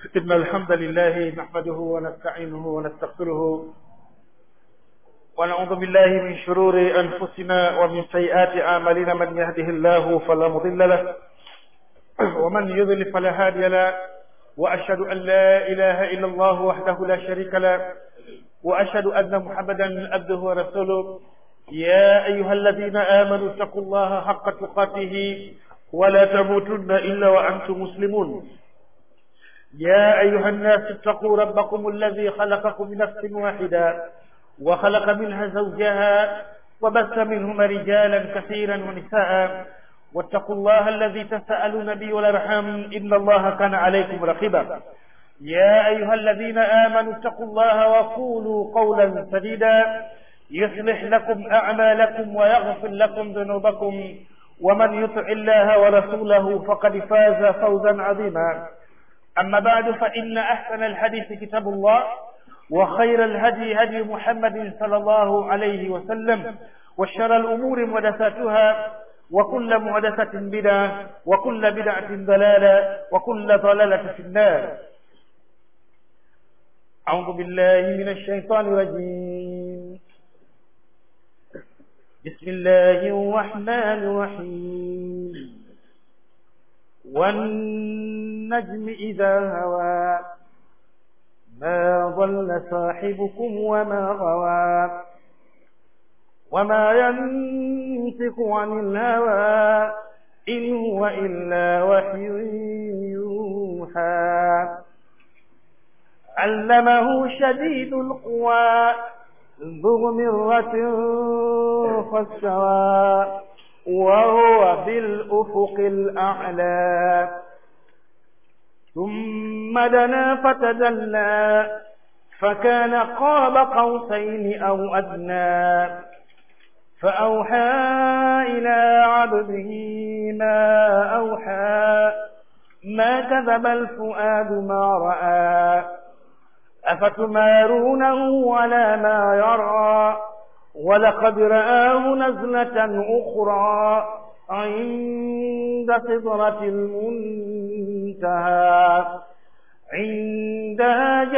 إن الحمد لله نحمده ونستعينه ونستغفره ونعوذ بالله من شرور أنفسنا ومن سيئات أعمالنا من يهده الله فلا مضل له ومن يضلل فلا هادي له وأشهد أن لا إله إلا الله وحده لا شريك له وأشهد أن محمدا عبده ورسوله يا أيها الذين آمنوا اتقوا الله حق تقاته ولا تموتن إلا وأنتم مسلمون يا أيها الناس اتقوا ربكم الذي خلقكم من نفس واحدة وخلق منها زوجها وبث منهما رجالا كثيرا ونساء واتقوا الله الذي تسألون به والأرحام إن الله كان عليكم رقيبا يا أيها الذين آمنوا اتقوا الله وقولوا قولا سديدا يصلح لكم أعمالكم ويغفر لكم ذنوبكم ومن يطع الله ورسوله فقد فاز فوزا عظيما أما بعد فإن أحسن الحديث كتاب الله وخير الهدي هدي محمد صلى الله عليه وسلم وشر الأمور محدثاتها وكل محدثة بدعة وكل بدعة ضلالة وكل ضلالة في النار أعوذ بالله من الشيطان الرجيم بسم الله الرحمن الرحيم والنجم إذا هوى ما ضل صاحبكم وما غوى وما ينطق عن الهوى إن هو إلا وحي يوحى علمه شديد القوى ذو مرة فاستوى وهو بالأفق الأعلى ثم دنا فتدلى فكان قاب قوسين أو أدنى فأوحى إلى عبده ما أوحى ما كذب الفؤاد ما رأى أفتمارونه على ما يرى ولقد رآه نزلة أخرى عند سدرة المنتهى عندها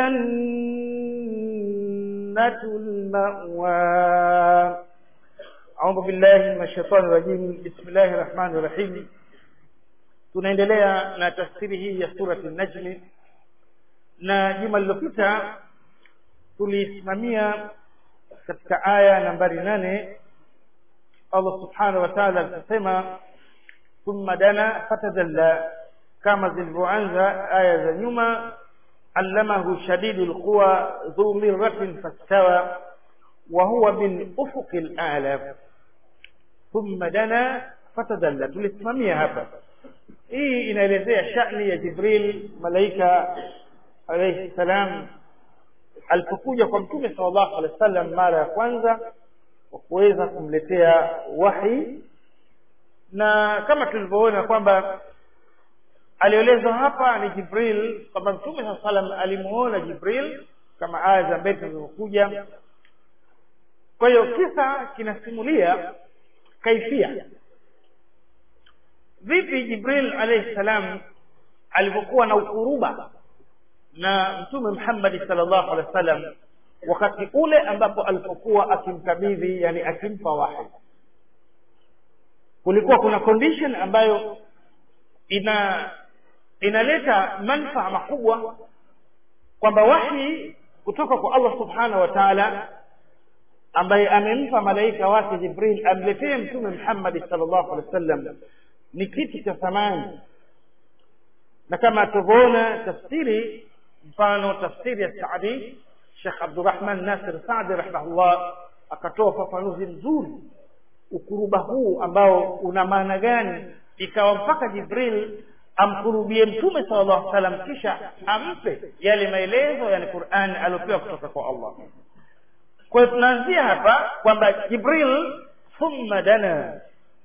جنة المأوى أعوذ بالله من الشيطان الرجيم بسم الله الرحمن الرحيم tunaendelea na tafsiri hii ya surati najmi na juma lililopita tulisimamia katika aya nambari nane Allah subhanahu wa ta'ala akasema thumma dana fatadalla kama zilivyoanza aya za nyuma allamahu shadidul quwa dhu mirratin fastawa wa huwa bil ufuqil a'la thumma dana fatadalla tulisimamia hapa hii inaelezea shani ya Jibril malaika alayhi salam alipokuja kwa mtume sallallahu alaihi wasallam mara ya kwanza kwa kuweza kumletea wahi na kama tulivyoona kwamba alielezwa hapa ni Jibril kwamba mtume sallallahu alaihi wasallam alimuona Jibril kama aya za mbele zilizokuja kwa hiyo kisa kinasimulia kaifia vipi Jibril alayhi salam alivyokuwa na ukuruba na mtume Muhammad sallallahu alaihi wasallam wakati ule ambapo alipokuwa akimkabidhi yani akimpa wahi kulikuwa kuna condition ambayo ina inaleta manufaa makubwa kwamba wahi kutoka kwa Allah subhanahu wa ta'ala ambaye amempa malaika wake Jibril amletee mtume Muhammad sallallahu alaihi wasallam ni kitu cha thamani na kama tuvyoona tafsiri mfano tafsiri ya Saadi Sheikh Abdurrahman Nasir Saadi rahimahullah akatoa ufafanuzi mzuri ukuruba huu ambao una maana gani ikawa mpaka Jibril amkurubie mtume sallallahu alaihi wasallam kisha ampe yale maelezo yani Qur'an aliyopewa kutoka kwa Allah kwa hiyo tunaanzia hapa kwamba Jibril thumma dana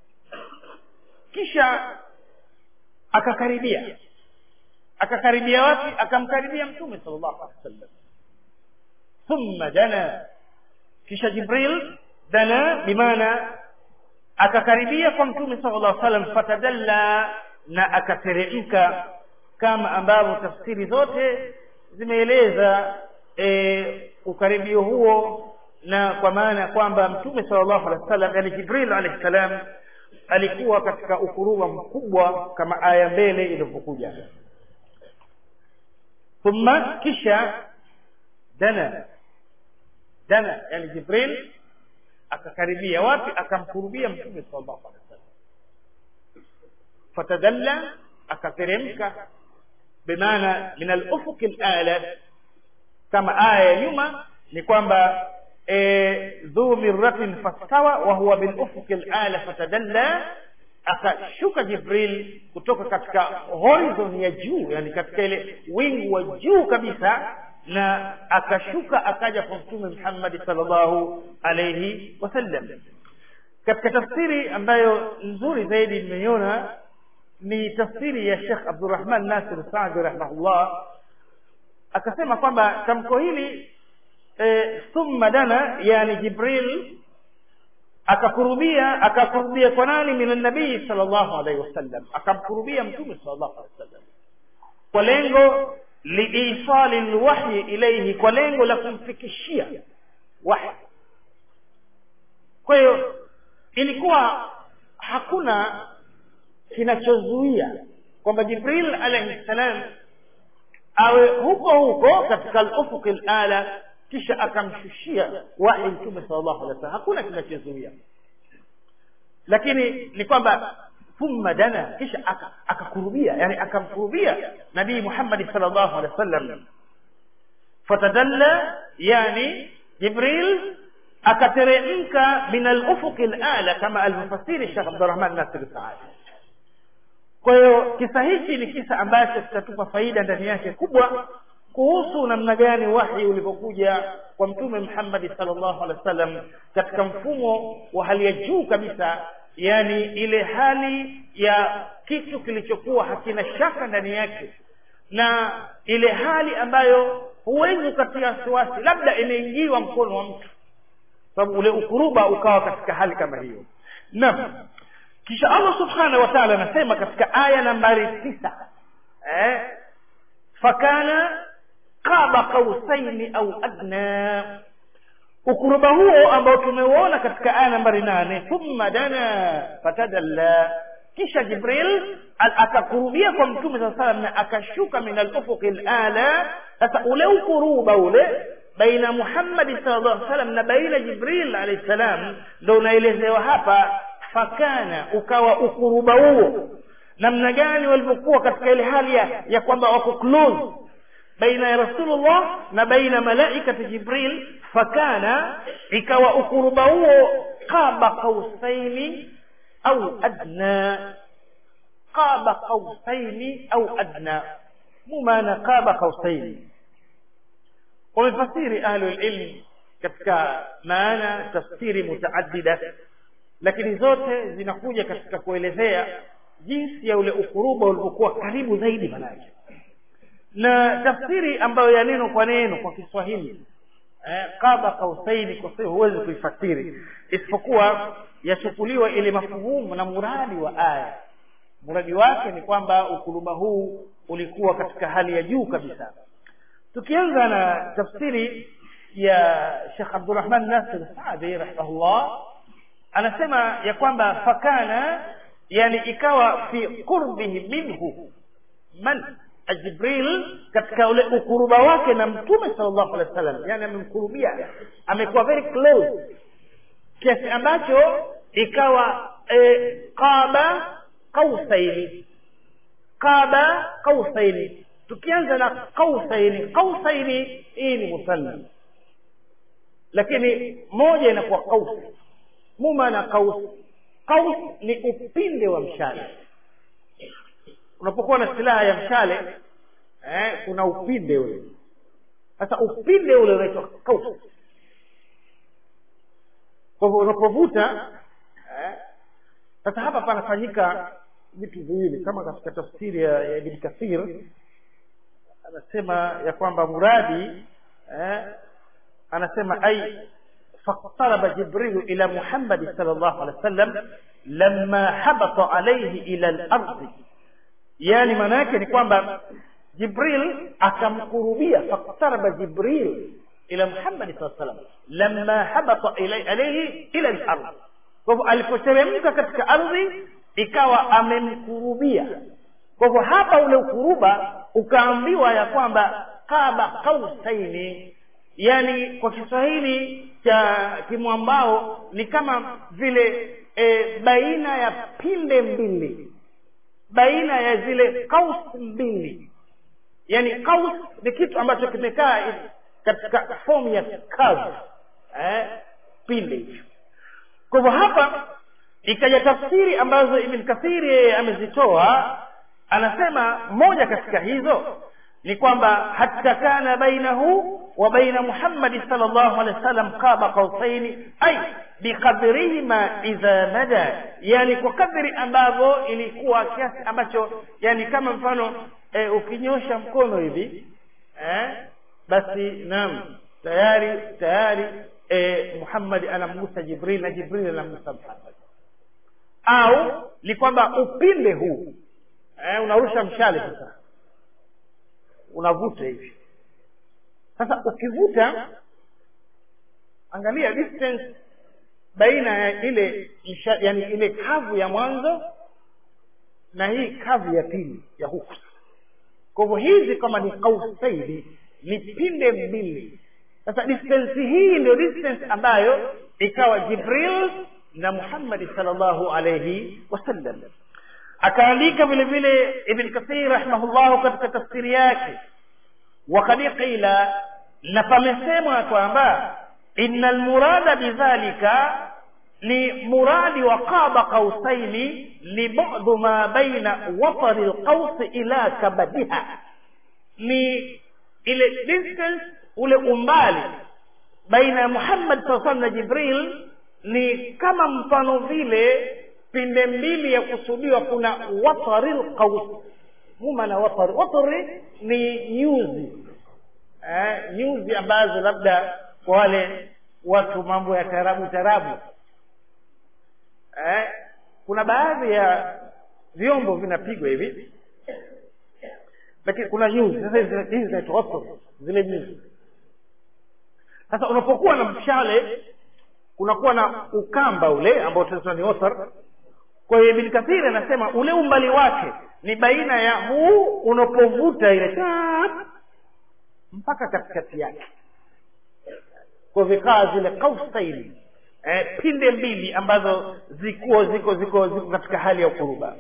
kisha akakaribia akakaribia wapi akamkaribia mtume sallallahu alaihi wasallam thumma dana kisha jibril dana bimaana akakaribia kwa mtume sallallahu alaihi wasallam fatadalla na akateremka kama ambavyo tafsiri zote zimeeleza e, ukaribio huo na kwa maana ya kwamba mtume sallallahu alaihi wasallam yani jibril alaihi salam alikuwa katika ukuruba mkubwa kama aya mbele ilivyokuja thumma kisha dana dana yani jibril akakaribia wapi akamkurubia mtume sallallahu alaihi wasallam fatadalla akateremka bimaana min al-ufuq al-ala kama aya ya nyuma ni kwamba dhu mirratin fastawa wa huwa bil ufuq al-ala fatadalla akashuka jibril kutoka katika horizon ya juu yani katika ile wingu wa juu kabisa na akashuka akaja kwa mtume Muhammad sallallahu alayhi wasallam katika tafsiri ambayo nzuri zaidi nimeiona ni tafsiri ya Sheikh Abdurrahman Nasir Saadi rahimahullah akasema kwamba tamko hili e, thumma dana yani Jibril akakurubia akakurubia kwa nani min nabii sallallahu alaihi wasallam akamkurubia mtume sallallahu alaihi wasallam kwa lengo liisali lwahyi ilaihi kwa lengo la kumfikishia wahyi kwa hiyo ilikuwa hakuna kinachozuia kwamba jibril alaihi salam awe huko huko katika al-ufuq al-ala kisha akamshushia wahi mtume sallallahu alaihi wasallam hakuna kinachozuia lakini ni kwamba thumma dana kisha akakurubia yani akamkurubia nabii Muhammad sallallahu alaihi wasallam fatadalla yani jibril akateremka min al-ufuq al-ala kama al-mufassiri Sheikh Abdurrahman Nasir Saadi kwa hiyo kisa hichi ni kisa ambacho kitatupa faida ndani yake kubwa kuhusu namna gani wahi ulivyokuja kwa mtume Muhammad sallallahu alaihi wasallam katika mfumo wa hali ya juu kabisa yani ile hali ya kitu kilichokuwa hakina shaka ndani yake na ile hali ambayo huwezi ukatia wasiwasi labda imeingiwa mkono wa mtu sababu ule ukuruba ukawa katika hali kama hiyo naam kisha Allah subhanahu wa ta'ala anasema katika aya nambari tisa eh fakana qaba qausaini au adna ukuruba huo ambao tumeuona katika aya nambari nane thumma dana fatadalla kisha jibril akakurubia kwa mtume saa salam na akashuka min alufuqi lala sasa ule ukuruba ule baina muhammadi sallallahu alaihi wasallam na baina jibril alayhi salam ndo unaelezewa hapa fakana ukawa ukuruba huo namna gani walivyokuwa katika ile hali ya, ya kwamba wako close baina ya rasulullah na baina malaikati jibril fakana ikawa ukuruba huo qaba qausaini au adna qaba qausaini au adna mu maana qaba qausaini wamefasiri ahlulilmi katika maana tafsiri mutaaddida lakini zote zinakuja katika kuelezea jinsi ya ule ukuruba ulivyokuwa karibu zaidi manake na tafsiri ambayo ya neno kwa neno kwa Kiswahili eh, qaba kausaini kwa sababu huwezi kuifasiri isipokuwa yachukuliwa ile mafuhumu na muradi wa aya muradi wake ni kwamba ukuruba huu ulikuwa katika hali ya juu kabisa tukianza na tafsiri ya Sheikh Abdurrahman Nasir Saadi rahimahullah anasema ya kwamba fakana yani ikawa fi qurbihi minhu man Jibril katika ule ukuruba wake na mtume sallallahu alaihi wasallam yani amemkurubia amekuwa very close kiasi ambacho ikawa e, qaba qausaini qaba qausaini tukianza na qausaini qausaini hii ni musanna lakini moja inakuwa qaus muma na qaus qaus ni upinde wa mshale unapokuwa na silaha ya mshale eh, kuna upinde ule sasa upinde ule unaitwa qaus kwa hivyo unapovuta eh, sasa hapa panafanyika vitu viwili kama katika tafsiri ya, ya Ibn Kathir anasema ya kwamba muradi eh, anasema ai فاقترب جبريل إلى محمد صلى الله عليه وسلم لما حبط عليه إلى الأرض yaani maana yake ni kwamba jibril akamkurubia faktaraba jibril ila muhammadi saa salam lamma habata alaihi ila lardh kwa hivyo alipoteremka katika ardhi ikawa amemkurubia kwa hivyo hapa ule ukuruba ukaambiwa ya kwamba qaba qausaini yani kwa kiswahili cha kimwambao ni kama vile e, baina ya pinde mbili baina ya zile kaus mbili yani kaus ni kitu ambacho kimekaa katika fomu ya curve eh, pinde hicho kwa hivyo hapa ikaja tafsiri ambazo ibn kathiri yeye amezitoa anasema moja katika hizo ni kwamba hatta kana bainahu wa baina muhammadi sallallahu alaihi wasallam qaba qausaini ay biqadrihima idha mada yani kwa kadri ambavyo ilikuwa kiasi ambacho yani kama mfano e, ukinyosha mkono hivi eh, basi naam tayari tayari e, muhammadi anamgusa jibril na jibril anamgusa muhammad au ni kwamba upinde huu eh, unarusha mshale sasa unavuta hivi sasa ukivuta angalia distance baina ya ile msha, yani ile kavu ya mwanzo na hii kavu ya pili ya huku kwa hivyo hizi kama ni kausaidi ni pinde mbili sasa distance hii ndio distance ambayo ikawa jibril na muhammadi salllahu alaihi wasallam akaandika vile vile ibn kathir rahimahullahu katika tafsiri yake wakad qila na pamesemwa kwamba ina lmurada bidhalika ni muradi wa qaba qausaini ni budu ma baina watari lqausi ila kabadiha ni ile distance ule umbali baina ya muhammad saa salam na jibril ni kama mfano vile pinde mbili ya kusudiwa kuna watari lqaus humana watari watari ni nyuzi eh, nyuzi ambazo labda kwa wale watu mambo ya tarabu tarabu eh, kuna baadhi ya vyombo vinapigwa hivi lakini kuna nyuzi sasa hizi zinaitwa watari zile nyuzi sasa unapokuwa na mshale kunakuwa na ukamba ule ambao tunasema ni watar kwa hiyo ibn kathiri anasema ule umbali wake ni baina ya huu unapovuta ile tap mpaka katikati yake kwa vikaa zile kausaini eh, pinde mbili ambazo zikuwa ziko ziko ziko katika hali ya ukuruba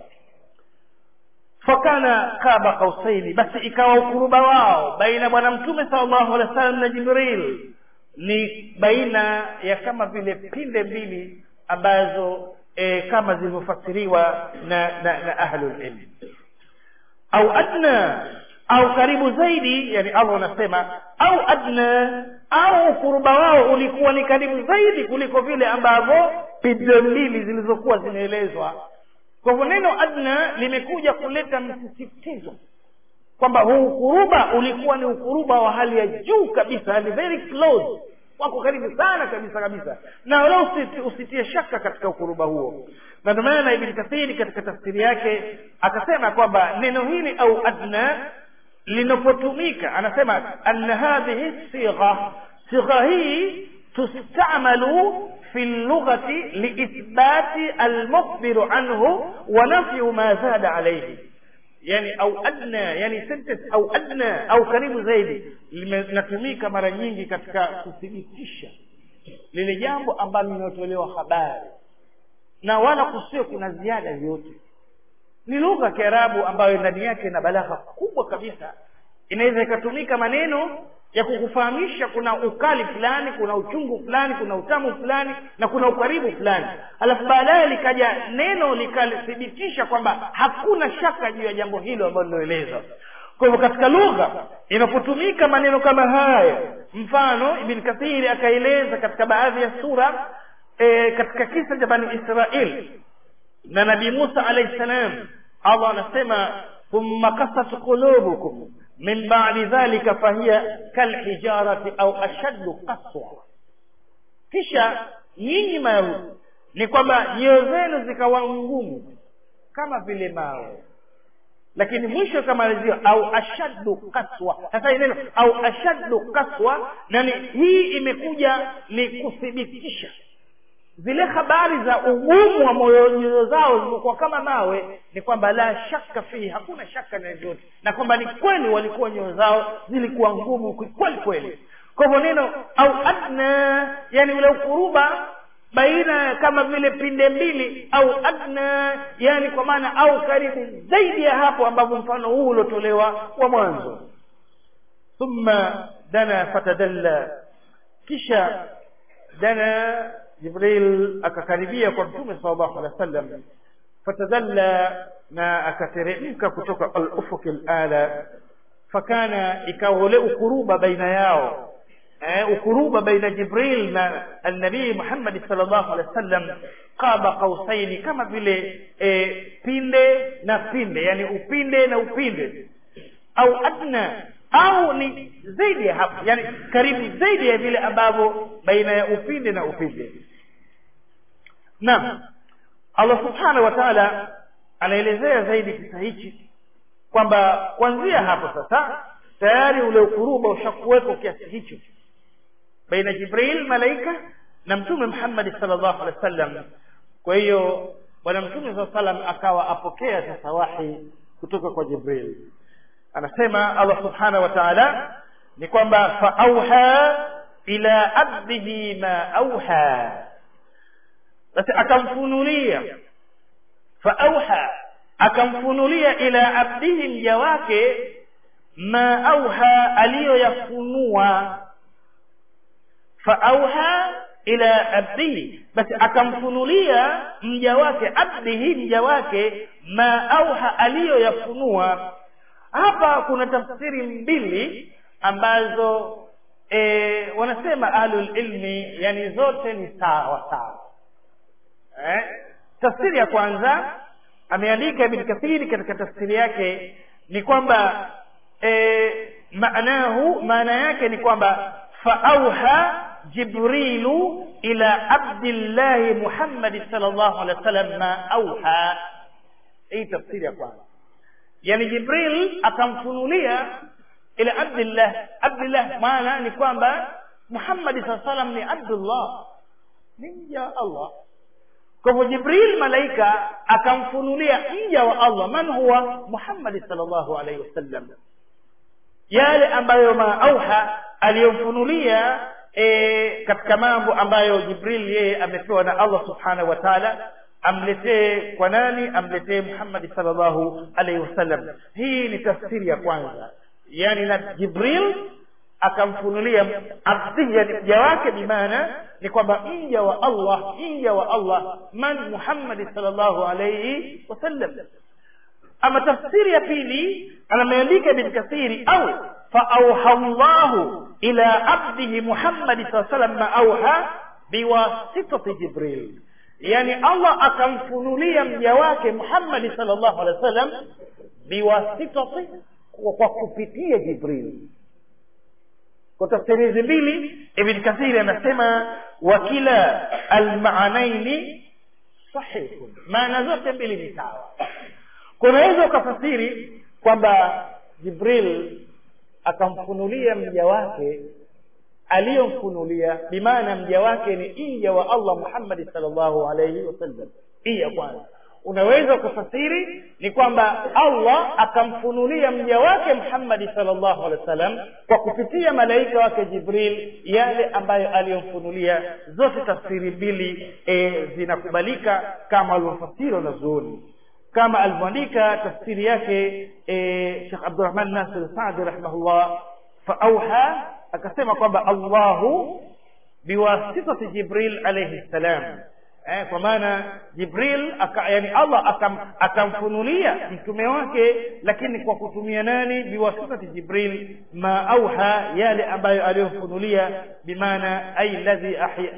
fakana kaba kausaini basi ikawa ukuruba wao baina bwana mtume salllahu alehi wa sallam na jibril ni baina ya kama vile pinde mbili ambazo e, kama zilivyofasiriwa na, na, na ahlulilmi au adna au karibu zaidi yani allah anasema au adna au ukuruba wao ulikuwa ni karibu zaidi kuliko vile ambavyo pinde mbili zilizokuwa zimeelezwa kwa hivyo neno adna limekuja kuleta msisitizo kwamba huu ukuruba ulikuwa ni ukuruba wa hali ya juu kabisa yani very close wako karibu sana kabisa kabisa na wala usiti, usitie shaka katika ukuruba huo na ndio maana ibni kathiri katika tafsiri yake akasema kwamba neno hili au adna linapotumika anasema anna hadhihi sigha sigha hii tustamalu في اللغة لإثبات المخبر عنه ونفي ما زاد عليه yani au adna yani sentence au adna au karibu zaidi linatumika mara nyingi katika kuthibitisha lile jambo ambalo linatolewa habari na wala kusiwe kuna ziada yoyote ni lugha ya kiarabu ambayo ndani yake ina balagha kubwa kabisa inaweza ikatumika maneno ya kukufahamisha kuna ukali fulani kuna uchungu fulani kuna utamu fulani na kuna ukaribu fulani alafu baadaye likaja neno likalithibitisha kwamba hakuna shaka juu ya jambo hilo ambalo liloelezwa kwa hivyo katika lugha inapotumika maneno kama haya mfano ibn kathiri akaeleza katika baadhi ya sura e, katika kisa cha bani israil na nabii musa alaihi salam allah anasema thumma kasat qulubukum min ba'di dhalika fahiya kalhijarati au ashaddu qaswa kisha nyinyi mayahudi ni kwamba nyoyo zenu zikawa ngumu kama vile mawe lakini mwisho ikamalizia au ashaddu kaswa sasa hii neno au ashaddu kaswa nani hii imekuja ni kuthibitisha zile habari za ugumu wa moyo nyoyo zao zilikuwa kama mawe ni kwamba la shaka fihi hakuna shaka na yote na kwamba ni kweli walikuwa nyoyo zao zilikuwa ngumu kweli kweli kwa hivyo neno au adna yani ule ukuruba baina kama vile pinde mbili au adna yani kwa maana au karibu zaidi ya hapo ambavyo mfano huu uliotolewa wa mwanzo thumma dana fatadalla kisha dana jibril akakaribia kwa mtume sallallahu alaihi wasallam fatadalla na akateremka kutoka al-ufuq al-ala fakana ikawa ule ukuruba baina yao eh, ukuruba baina jibril na alnabii muhammadi sallallahu alaihi wasallam qaba qausaini kama vile eh, pinde na pinde yani upinde na upinde au adna au ni zaidi ya hapo yani karibu zaidi ya vile ambavyo baina ya upinde na upinde naam allah subhanahu wa taala anaelezea zaidi kisa hichi kwamba kuanzia hapo sasa tayari ule ukuruba ushakuweko kiasi hicho baina jibril malaika na mtume muhammadi salllahu alehi wa sallam kwa hiyo bwana mtume saa salam akawa apokea sasa wahi kutoka kwa jibril anasema allah subhanahu wa taala ni kwamba faauha ila abdihi ma auha basi akamfunulia faauha akamfunulia ila abdihi mja wake ma auha aliyoyafunua faauha ila abdihi basi akamfunulia mja wake abdihi mja wake ma auha aliyoyafunua hapa kuna tafsiri mbili ambazo e, wanasema ahlul ilmi yani zote ni sawa sawa eh? tafsiri ya kwanza ameandika ibn kathiri katika tafsiri yake ni kwamba e, maanahu maana yake ni kwamba faauha jibrilu ila abdillahi muhammadi salllahu alehi wa sallam ma auha hii tafsiri ya kwanza yani jibril akamfunulia ila abdillah abdillah maana ni kwamba muhammadi saa salam ni abdullah ni mja wa allah kwa hivyo jibril malaika akamfunulia mja wa allah man huwa muhammadi salllahu alaihi wasallam yale ambayo maauha aliyomfunulia e, katika mambo ambayo jibril yeye amepewa na allah subhanahu wa taala amletee kwa nani amletee muhammadi salllahu alaihi wasallam hii ni tafsiri ya kwanza yani na jibril akamfunulia abdihi yani mja wake bimaana ni kwamba mja wa allah mja wa allah man muhammadi salllahu alaihi wasallam ama tafsiri ya pili anameandika ibn kathiri au faauha llahu ila abdihi muhammadi saa salam ma auha biwasitati jibril yani allah akamfunulia mja wake muhammadi salllahu alehi wa sallam biwasitati kwa kupitia jibril kwa tafsiri hizi mbili ibn kathiri anasema wakila almaanaini sahihun maana zote mbili ni sawa kunaweza ukafasiri kwamba jibril akamfunulia mja wake aliyomfunulia bimaana mja wake ni mja wa allah muhammadi salllahu alaihi wasallam hii ya kwanza unaweza kufasiri ni kwamba allah akamfunulia mja wake muhammadi salllahu alehi wa sallam kwa kupitia malaika wake jibril yale ambayo aliyomfunulia zote tafsiri mbili e, zinakubalika kama alivyofasiri wanazuoni kama alivyoandika tafsiri yake e, shekh abdurahman nasir sadi rahimahullah faauha akasema kwamba allahu biwasitati jibril alaihi ssalam eh, kwa maana jibril aka, yani allah akam, akamfunulia mtume wake lakini kwa kutumia nani biwasitati jibril ma auha yale ambayo aliyomfunulia bimaana ay ladhi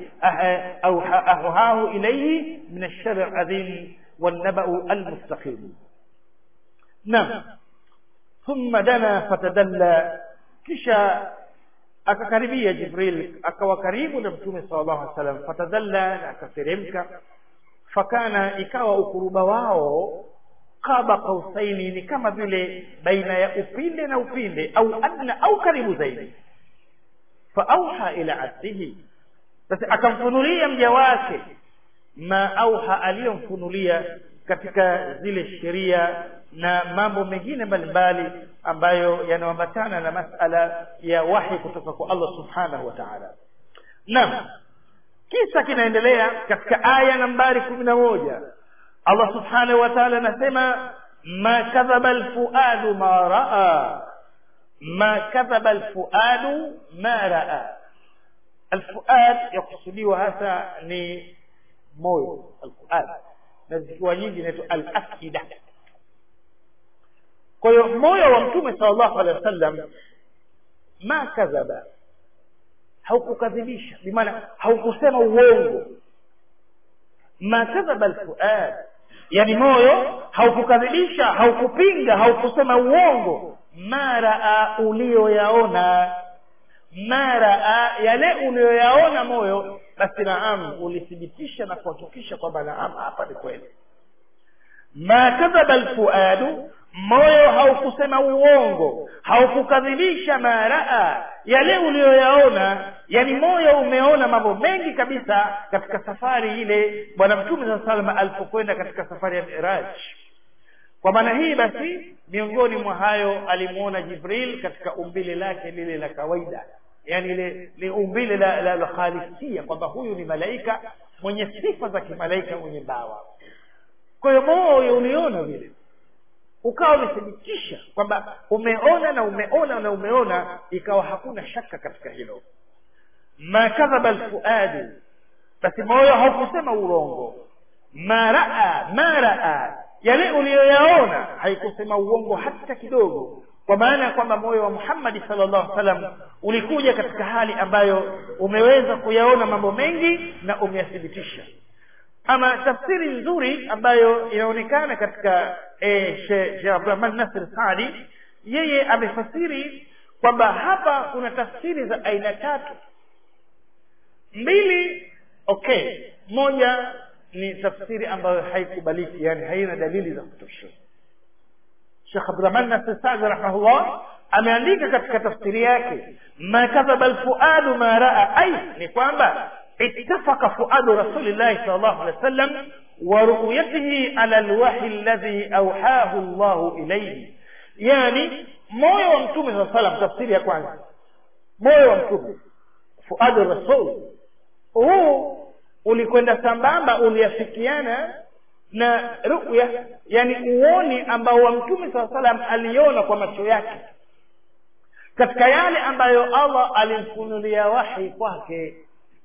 auhahu ilaihi min alshari aladhim والنبأ المستقيم نعم ثم دنا فتدلى kisha akakaribia jibril akawa karibu na mtume sallallahu alaihi wasallam fatadalla na akateremka fakana ikawa ukuruba wao qaba qausaini ni kama vile baina ya upinde na upinde au adna au karibu zaidi faauha ila abdihi basi akamfunulia mja wake ma auha aliyomfunulia katika zile sheria na mambo mengine mbalimbali ambayo yanaambatana na masala ya wahi kutoka kwa Allah subhanahu wa ta'ala naam kisa kinaendelea katika aya nambari kumi na moja Allah subhanahu wa ta'ala anasema ma kadhaba alfuadu ma raa ma kadhaba alfuadu ma raa alfuad yakusudiwa hasa ni moyo alfuad na zikiwa nyingi inaitwa alafida kwa hiyo moyo wa mtume sallallahu alaihi wasallam ma kadhaba haukukadhibisha bimaana haukusema uongo ma kadhaba alfuad yani moyo haukukadhibisha haukupinga haukusema uongo maraa ulioyaona maraa yale uliyoyaona moyo basi naam ulithibitisha na kuhakikisha kwamba naam hapa ni kweli ma kadhaba alfuadu moyo haukusema uongo haukukadhibisha maraa yale uliyoyaona yani moyo umeona mambo mengi kabisa katika safari ile bwana mtume saa salama alipokwenda katika safari ya miraj kwa maana hii basi miongoni mwa hayo alimuona jibril katika umbile lake lile la kawaida yani ile ni umbile la, la, la khalisia kwamba huyu ni malaika mwenye sifa za kimalaika mwenye bawa kwa hiyo moyo uliona vile ukawa umethibitisha kwamba umeona na umeona na umeona ikawa hakuna shaka katika hilo ma kadhaba alfuadu basi moyo haukusema urongo ma raa ma raa yale uliyoyaona haikusema uongo hata kidogo kwa maana ya kwamba moyo wa muhammadi salllahu alih wasallam ulikuja katika hali ambayo umeweza kuyaona mambo mengi na umeyathibitisha ama tafsiri nzuri ambayo inaonekana katika e, Sheikh Abdurrahman Nasir Saadi yeye amefasiri kwamba hapa kuna tafsiri za aina tatu mbili okay moja ni tafsiri ambayo haikubaliki yani haina dalili za kutosha Sheikh Abdurrahman Nasir Saadi rahimahullah ameandika katika tafsiri yake ma kadhaba alfuadu ma raa ai ni kwamba اتفق فؤاد رسول الله صلى الله عليه وسلم ورؤيته على الوحي الذي أوحاه الله إليه يعني moyo wa mtume saa salam tafsiri ya kwanza moyo wa mtume fuadu rasul huu ulikwenda sambamba uliafikiana na ruya yani uoni ambao wa mtume saa salam aliona kwa macho yake katika yale ambayo allah alimfunulia wahi kwake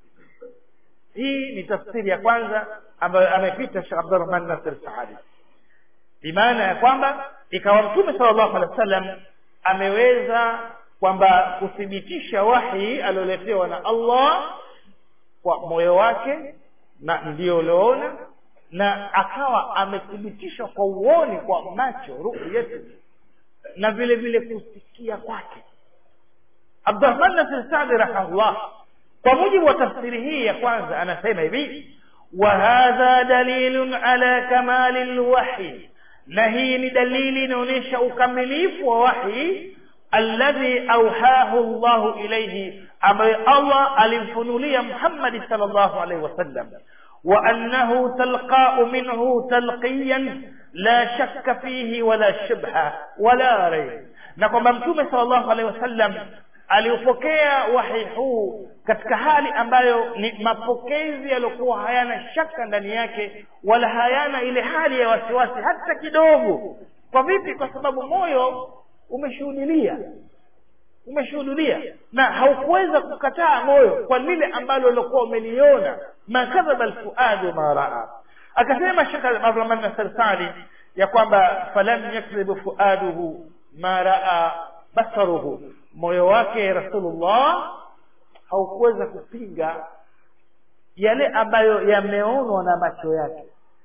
hii ni tafsiri ya kwanza ambayo amepita Sheikh Abdurrahman Nasir Saadi bimaana ya kwamba ikawa mtume sallallahu alaihi wasallam ameweza kwamba kuthibitisha wahi alioletewa na Allah kwa moyo wake na ndio ulioona na akawa amethibitisha kwa uoni kwa macho ru'yati na vile vile kusikia kwake Abdurrahman Nasir Saadi rahimahullah kwa mujibu wa tafsiri hii ya kwanza anasema hivi wa hadha dalilun ala kamali lwahyi na hii ni dalili inaonyesha ukamilifu wa wahi alladhi auhahu llahu ilaihi ambaye allah alimfunulia muhammadi sal llahu alaihi wasallam wa annahu talqau minhu talqiyan la shakka fihi wala shubha wala raib na kwamba mtume sal llahu alaihi wasallam aliupokea wahi huu katika hali ambayo ni mapokezi yaliyokuwa hayana shaka ndani yake wala hayana ile hali ya wasiwasi hata kidogo kwa vipi kwa sababu moyo umeshuhudilia umeshuhudilia na haukuweza kukataa moyo kwa lile ambalo ulikuwa umeliona ma kadhaba alfuadu ma raa akasema shekh abdurahman nasir sadi ya kwamba falam yakdhibu fuaduhu ma raa basaruhu moyo wake rasulullah haukuweza kupinga yale ambayo yameonwa na macho yake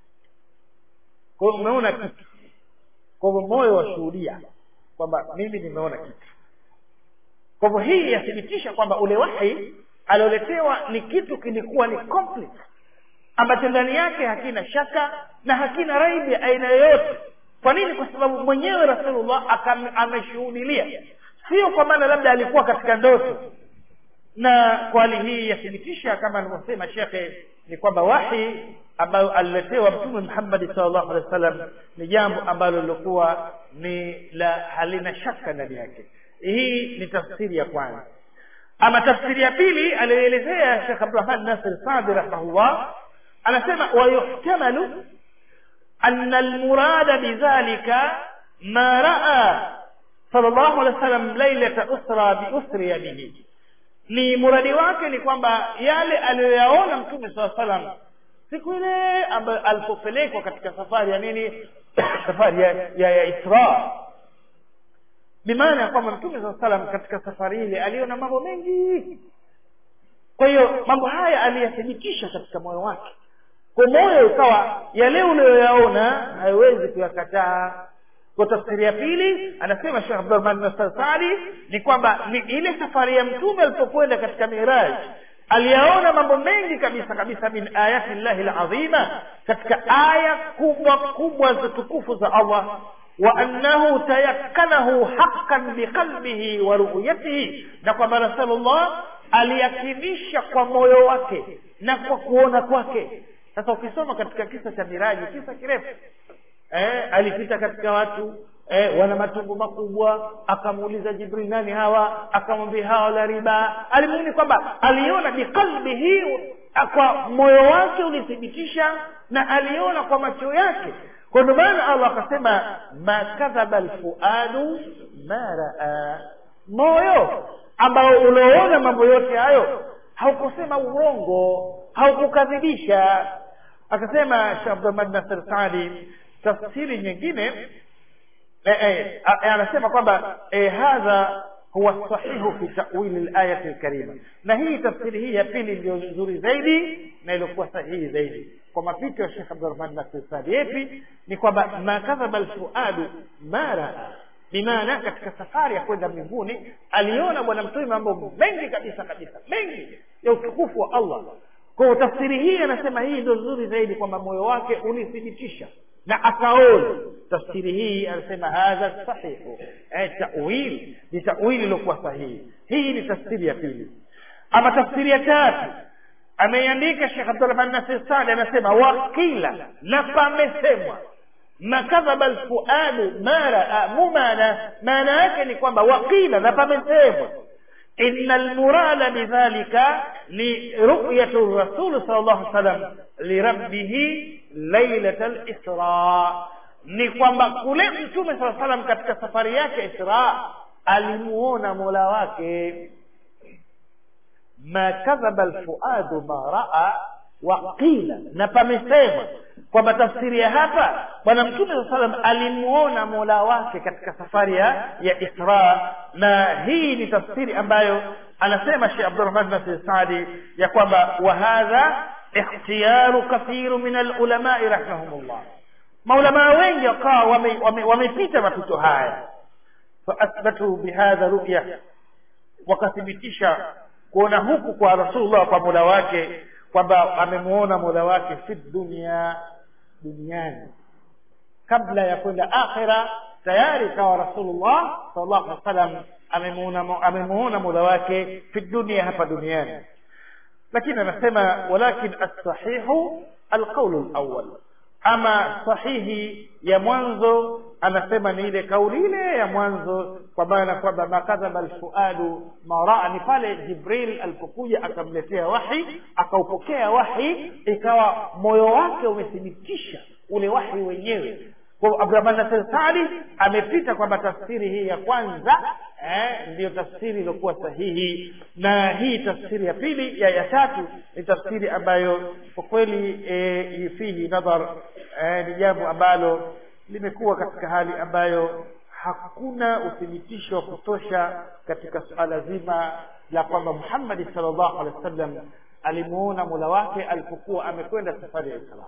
kwa hiyo umeona kitu kwa hivyo moyo washuhudia kwamba mimi nimeona kitu kwa hivyo hii yathibitisha kwamba ule wahi alioletewa ni kitu kilikuwa ni complete ambacho ndani yake hakina shaka na hakina raibi ya aina yoyote kwa nini kwa sababu mwenyewe rasulullah akam- ameshuhudilia sio kwa maana labda alikuwa katika ndoto na kwa hali hii yathibitisha kama alivyosema shekhe ni kwamba wahi ambayo aliletewa mtume muhammadi salllahu alehi wa sallam ni jambo ambalo lilikuwa ni la halina shaka ndani yake hii ni tafsiri ya kwanza ama tafsiri ya pili aliyoelezea shekh abdurahman nasir sadi rahimahullah anasema wayuhtamalu ana almurada bidhalika ma raa sal llahu alehi wa sallam lailata usra biusriya bihi ni muradi wake ni kwamba yale aliyoyaona mtume saa salam siku ile ambayo alipopelekwa katika safari ya nini safari ya, ya, ya isra bimaana ya kwamba mtume saa salam katika safari ile aliona mambo mengi kwa hiyo mambo haya aliyathibitisha katika moyo wake kwa moyo ukawa yale uliyoyaona haiwezi kuyakataa kwa tafsiri ya pili anasema shekh abdurahman nasar sadi ni kwamba ni ile safari ya mtume alipokwenda katika miraj aliyaona mambo mengi kabisa kabisa min ayati llahi lazima katika aya kubwa kubwa za tukufu za allah wa annahu tayakkanahu haqqan biqalbihi wa ru'yatihi na kwamba rasulullah aliyakinisha kwa moyo wake na kwa kuona kwake sasa ukisoma katika kisa cha miraji kisa kirefu eh, alipita katika watu eh, wana matumbo makubwa akamuuliza jibril nani hawa akamwambia hawa la riba alimuoni kwamba aliona biqalbihi kwa moyo wake ulithibitisha na aliona kwa macho yake kwa ndio maana allah akasema ma kadhaba lfuadu ma raa moyo ambao ulioona mambo yote hayo haukusema urongo haukukadhibisha akasema sheh abdurahman nasir sadi tafsiri nyingine eh, eh, anasema kwamba eh, hadha huwa sahihu fi tawili layati lkarima na hii tafsiri hii ya pili ndio nzuri zaidi na iliokuwa sahihi zaidi kwa mapito ya shekh abdurahman nasir sadi yepi ni kwamba ma kadhaba lfuadu ma raa bimaana katika safari ya kwenda mbinguni aliona bwana mtume mambo mengi kabisa kabisa mengi ya utukufu wa allah kwa tafsiri hii anasema hii ndio nzuri zaidi kwamba moyo wake ulithibitisha na akaona tafsiri hii anasema hadha sahihu eh, tawili ni tawili iliyokuwa sahihi hii ni tafsiri ya pili ama tafsiri ya tatu ameiandika shekh abdurahman nasir sadi anasema wakila na pamesemwa makadhaba lfuadu ma raa mumana maana yake ni kwamba wakila na pamesemwa ina lmurada bidhalika ni ruyatu rasuli sal llahu salam lirabbihi lailata lisra ni kwamba kule mtume saa salam katika safari yake isra alimuona mola wake ma kadhaba lfuadu ma raa waqila na pamesema kwamba tafsiri ya hapa bwana mtume saa salam alimuona mola wake katika safari ya, ya isra na hii ni tafsiri ambayo anasema shekh abdurahman nasir sadi ya kwamba wahadha ikhtiyaru kathiru min alulamai rahimahumullah maulamaa wengi wakawa wamepita wame, wame mapito haya faathbatu bihadha ruya wakathibitisha kuona huku kwa rasulullah kwa mola wake kwamba amemuona mola wake fi dunia duniani kabla ya kwenda akhira tayari kawa rasulullah sallallahu alaihi wasallam amemuona amemuona mola wake fi dunia hapa duniani lakini anasema walakin as-sahihu alqawlu al-awwal ama sahihi ya mwanzo anasema ni ile kauli ile ya mwanzo kwa maana kwamba makadhaba alfuadu maraa ni pale jibril alipokuja akamletea wahi akaupokea wahi ikawa moyo wake umethibitisha ule wahi wenyewe kwa abdurahman nasir sadi amepita kwamba tafsiri hii ya kwanza eh, ndiyo tafsiri iliyokuwa sahihi na hii tafsiri ya pili ya ya tatu ni tafsiri ambayo kwa kweli eh, fihi nadhar eh, ni jambo ambalo limekuwa katika hali ambayo hakuna uthibitisho wa kutosha katika suala zima la kwamba muhammadi sal llahu alehi wa sallam alimuona mola wake alipokuwa amekwenda safari ya islam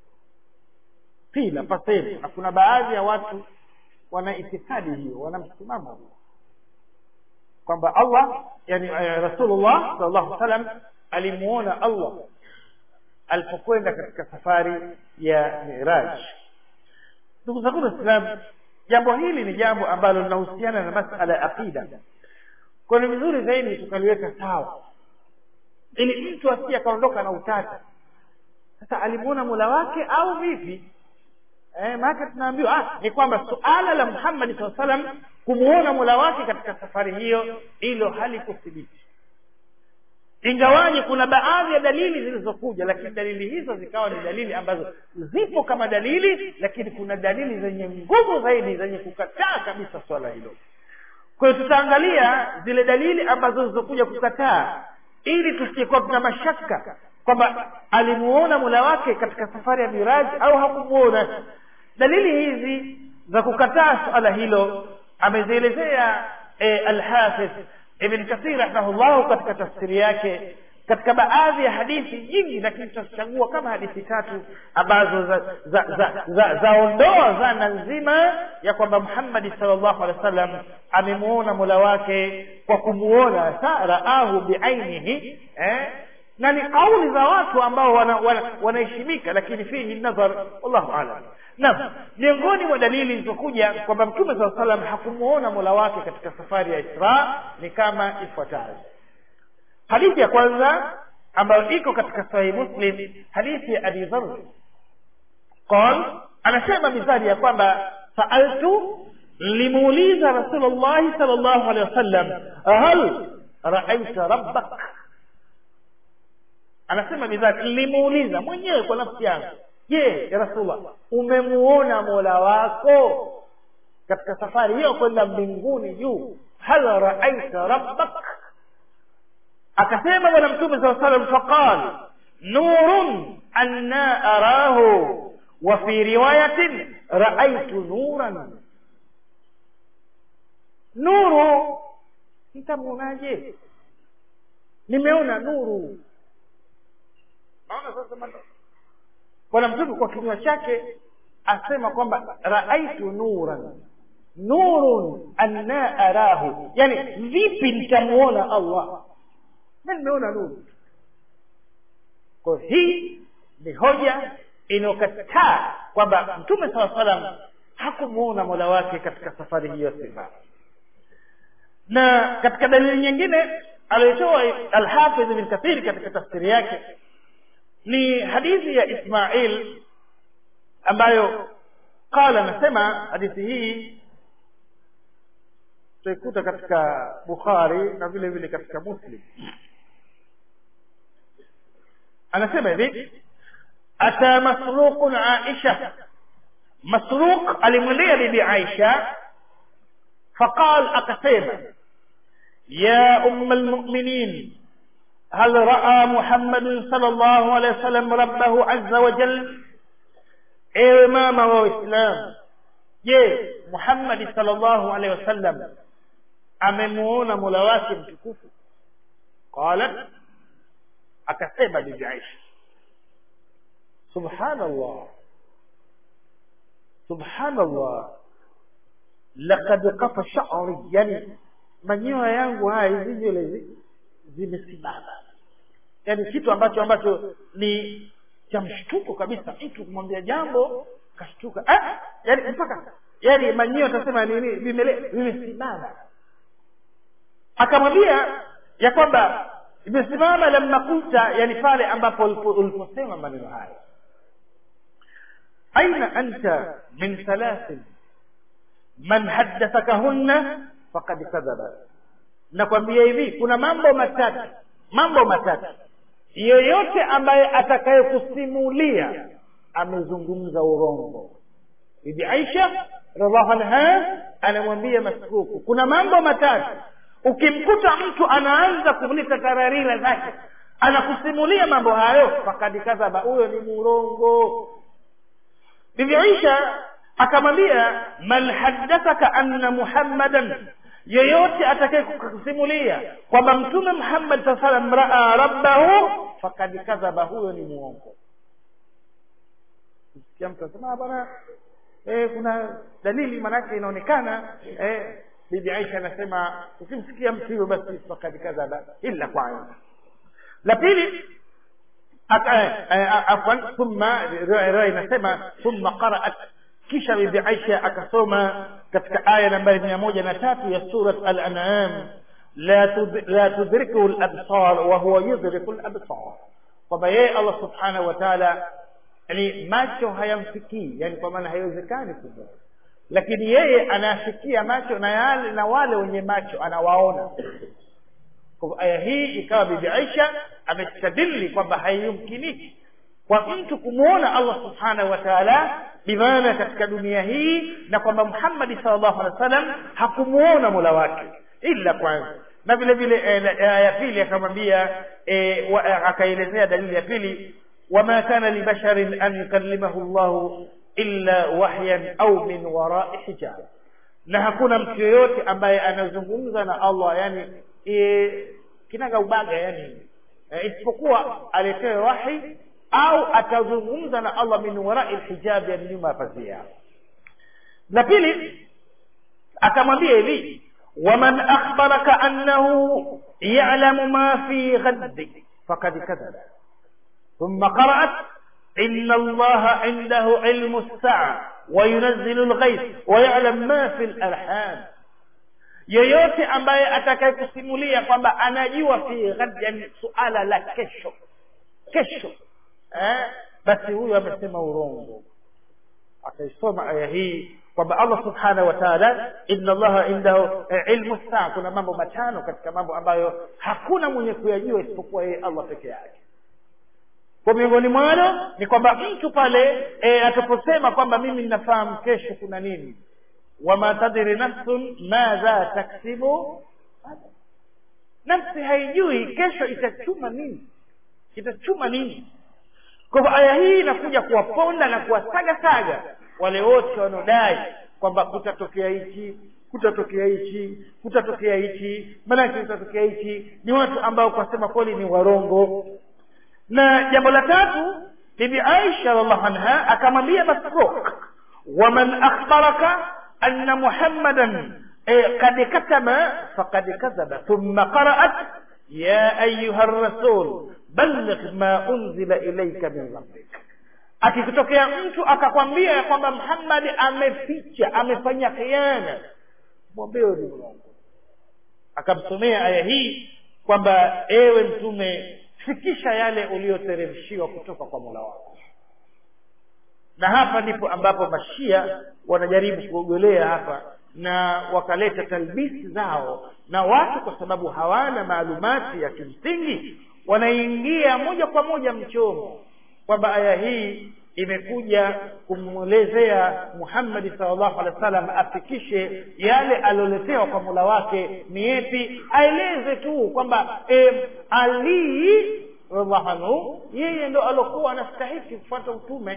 pila pasema na kuna baadhi ya watu wana itikadi hiyo wana msimamo huo kwamba allah yani eh, rasulullah sal llahu salam alimuona allah alipokwenda katika safari ya miraj ndugu zangu waislamu jambo hili ni jambo ambalo linahusiana na masala ya aqida kwa ni vizuri zaidi tukaliweka sawa ili mtu asije akaondoka na utata sasa alimuona mula wake au vipi eh, maana tunaambiwa ah, ni kwamba suala la Muhammad SAW salam kumuona mula wake katika safari hiyo hilo halikuthibiti ingawaje kuna baadhi ya dalili zilizokuja lakini dalili hizo zikawa ni dalili ambazo zipo kama dalili lakini kuna dalili zenye nguvu zaidi zenye kukataa kabisa swala hilo kwa hiyo tutaangalia zile dalili ambazo zilizokuja kukataa ili tusikuwa tuna mashaka kwamba alimuona mula wake katika safari ya miraji au hakumuona dalili hizi za kukataa suala hilo amezielezea e, alhafidh ibn kathir rahimahullahu katika tafsiri yake katika baadhi ya hadithi nyingi lakini tutachagua kama hadithi tatu ambazo zaondoa za, za, za, za zana nzima ya kwamba muhammadi salllahu alehi wa sallam amemuona mola wake kwa kumuona raahu biainihi eh? na ni kauli za watu ambao wanaheshimika wana, wana lakini fihi nadhar wallahu alam naam miongoni mwa dalili zilizokuja kwamba mtume saa salam hakumuona mola wake katika safari ya isra ni kama ifuatavyo hadithi ya kwanza ambayo iko katika sahihi muslim hadithi ya abi dhar qal anasema mizari ya kwamba saaltu limuuliza rasulullahi sal llahu alehi wasallam hal raaita rabbak anasema mizari nilimuuliza mwenyewe kwa nafsi yangu je ya rasulullah umemuona mola wako katika safari hiyo kwenda mbinguni juu hal raaita rabbak akasema bwana mtume saa salam faqal nurun anna arahu wa fi riwayatin raaitu nuran nuru nitamuonaje nimeona nuru naona sasa bwana mtume kwa kinywa chake asema kwamba raaitu nuran nurun anna arahu yani vipi nitamuona allah na nimeona nuru kwa hii ni hoja inayokataa kwamba mtume saa salam hakumuona mola wake katika safari hiyo sifa na katika dalili nyingine aliyotoa alhafidh bin kathir katika tafsiri yake ni hadithi ya ismail ambayo qala anasema hadithi hii tutaikuta katika bukhari na vile vile katika muslim anasema hivi ata masruqun aisha masruq alimwendea bibi aisha faqal akasema ya umma almuminin هل رأى محمد صلى الله عليه وسلم ربه عز وجل ewe mama wa uislamu je muhammadi salllahu alehi wasallam amemuona mola wake mtukufu qalat akasema bibi aisha subhanallah subhanallah laqad kafa sha'ri yani manyoya yangu haya hizi nywele zimesimama yani kitu ambacho ambacho ni cha mshtuko kabisa mtu kumwambia jambo kashtuka ah, yani mpaka yani manyio atasema nini vimesimama akamwambia ya kwamba imesimama lamma kulta yani pale ambapo uliposema maneno haya aina anta min thalathin man haddathakahunna faqad kadhaba nakwambia hivi kuna mambo matatu mambo matatu yoyote ambaye atakayekusimulia amezungumza urongo bibi aisha radhiallahu anha anamwambia masruku kuna mambo matatu ukimkuta mtu anaanza kuleta tararira zake anakusimulia mambo hayo fakadi kadhaba huyo ni murongo bibi aisha akamwambia man haddathaka anna muhammadan yeyote atakaye kusimulia kwamba mtume muhammad saa salam raa rabbahu fakad kadhaba huyo ni muongo sikia mtu asema bwana eh, kuna dalili manake inaonekana eh, bibi aisha anasema ukimsikia mtu hivyo basi fakad kadhaba illa kwanza la pili afwan thumma riwaya inasema thumma qaraat kisha bibi aisha akasoma katika aya nambari mia moja na tatu ya surat al-an'am la tud- la tudrikuhu al-absar wa huwa yudriku al-absar kwamba yeye allah subhanahu wa taala yani macho hayamfikii yani kwa maana haiwezekani kumwona lakini yeye anayafikia macho na yale na wale wenye macho anawaona kwa hivyo aya hii ikawa bibi aisha amestadili kwamba haiyumkiniki kwa mtu kumwona allah subhanahu wa taala bimaana katika dunia hii na kwamba muhammadi sal llahu alehi wa sallam hakumwona mola wake illa kwanza na vile vile eh, na- aya ya pili akamwambia eh, wa- eh, akaelezea dalili ya pili wama kana libasharin an yukallimahu llahu illa wahyan au min warai hijab na hakuna mtu yoyote ambaye anazungumza na allah yani e, kinaga ubaga yani e, isipokuwa aletewe wahi au atazungumza na allah min warai lhijabi yani nyuma ya pazia la pili akamwambia hivi waman akhbaraka annahu yalamu ma fi ghaddi fakad kadhaba ثم قرأت إن الله عنده علم الساعة وينزل الغيث ويعلم ما في الأرحام yeyote ambaye atakayekusimulia kwamba anajua fi ghad yani suala la kesho kesho eh? basi huyo amesema urongo akaisoma aya hii kwamba allah subhanahu wa taala inna allaha indahu eh, ilmu saa kuna mambo matano katika mambo ambayo hakuna mwenye kuyajua isipokuwa yeye allah peke yake kwa miongoni mwalo ni kwamba mtu pale e, ataposema kwamba mimi ninafahamu kesho kuna nini wama tadri nafsun madha taksibu nafsi haijui kesho itachuma nini itachuma nini kwa hivyo aya hii inakuja kuwaponda na kuwasagasaga wale wote wanaodai kwamba kutatokea hichi kutatokea hichi kutatokea hichi maanake kutatokea hichi ni watu ambao kwa sema kweli ni warongo na jambo la tatu bibi aisha radiallahu anha akamwambia masruk waman akhbaraka anna muhammadan eh, kad katama faqad kadhaba thumma qaraat ya ayuha rasul balligh ma unzila ilayka min rabbik akikutokea mtu akakwambia ya kwamba muhammadi ameficha amefanya khiana mwambie ni mrongo akamsomea aya hii kwamba ewe mtume fikisha yale uliyoteremshiwa kutoka kwa mola wako na hapa ndipo ambapo mashia wanajaribu kuogolea hapa na wakaleta talbisi zao na watu kwa sababu hawana maalumati ya kimsingi wanaingia moja kwa moja mchomo kwamba aya hii imekuja kumwelezea muhammadi salllahu alehi wa sallam afikishe yale alioletewa kwa mola wake ni yepi aeleze tu kwamba e, ali radiallahu anhu yeye ndo alokuwa anastahiki kufuata utume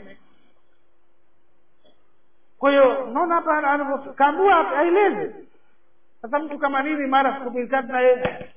kwa hiyo naona hapa anavyokaambua aeleze sasa mtu kama mimi mara siku mbili tatu na yeye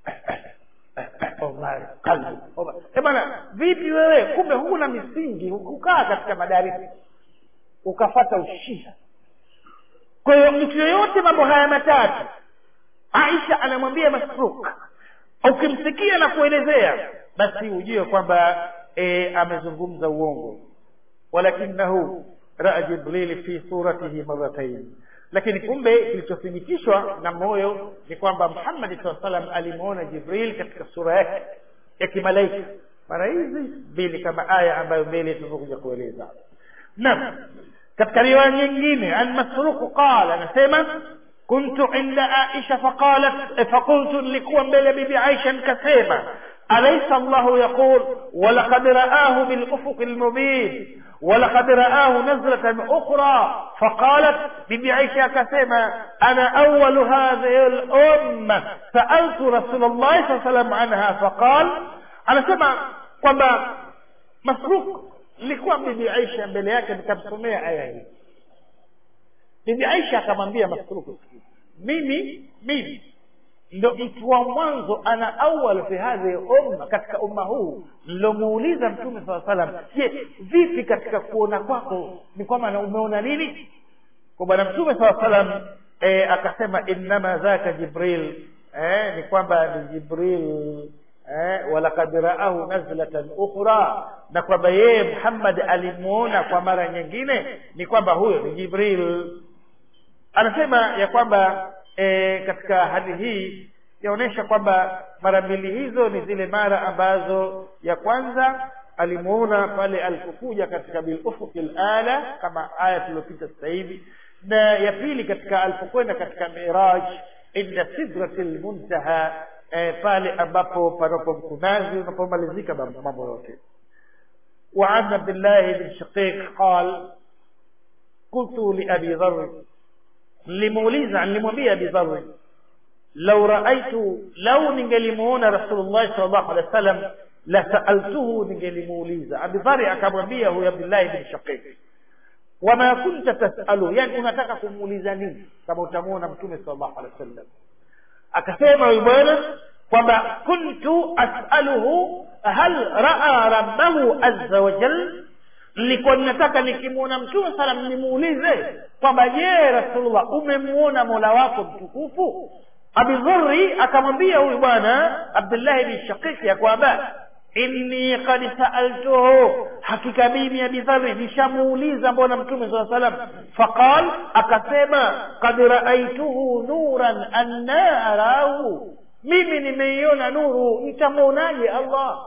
Omar, kalbi, Omar. Eh bwana vipi wewe kumbe huna misingi hukukaa katika madarisi ukafata ushia kwa hiyo mtu yoyote mambo haya matatu aisha anamwambia masruk ukimsikia na kuelezea basi ujue kwamba e, amezungumza uongo walakinahu raa jibrili fi suratihi maratain lakini kumbe kilichothibitishwa na moyo ni kwamba muhammadi saa salam alimwona jibril katika sura yake ya kimalaika mara hizi mbili kama aya ambayo mbele tulivyokuja kueleza naam katika riwaya nyingine an masruku qala anasema kuntu inda aisha faqalat faqultu nilikuwa mbele bibi aisha nikasema أليس الله يقول ولقد رآه بالأفق المبين ولقد رآه نزلة أخرى فقالت ببي عائشة كسيما أنا أول هذه الأمة سألت رسول الله صلى الله عليه وسلم عنها فقال أنا سمع kwamba masruk nilikuwa bibi aisha mbele yake nikamsomea aya hii bibi aisha akamwambia masruku mimi mimi ndo mtu wa mwanzo ana awal fi hadhihi umma katika umma huu nilomuuliza mtume saa salam je vipi katika kuona kwako ni kwamba na umeona nini kwa bwana mtume saa salam e, akasema innama dhaka jibril e, ni kwamba ni jibril eh, walakad raahu nazlatan ukhra na kwamba yeye muhammad alimuona kwa mara nyingine ni kwamba huyo ni jibril anasema ya kwamba e, katika hali hii yaonyesha kwamba mara mbili hizo ni zile mara ambazo ya kwanza alimuona pale alipokuja katika bilufuki lala kama aya tuliyopita sasa hivi na ya pili katika alipokwenda katika miraj inda sidrati lmuntaha e, pale ambapo panapo mkunazi unapomalizika mambo yote وعن عبد الله بن شقيق قال قلت لأبي ذر nilimuuliza nilimwambia Abi Dharr law raaitu lau ningelimuona Rasulullah sallallahu alaihi wasallam la saaltuhu ningelimuuliza Abi Dharr akamwambia huyo Abdullah ibn Shaqiq wama kunta tasalu yani unataka kumuuliza nini kama utamuona mtume sallallahu alaihi wasallam akasema huyu bwana kwamba kuntu asaluhu hal raa rabbahu azza wa jalla nilikuwa ninataka nikimwona mtume salam nimuulize kwamba je rasulullah umemuona mola wako mtukufu abidhuri akamwambia huyu bwana abdullahi bin shakiki ya kwamba inni kad saaltuhu hakika mimi abidhari nishamuuliza mbona mtume saa salam faqal akasema kad raaituhu nuran anna arahu mimi nimeiona nuru nitamwonaje allah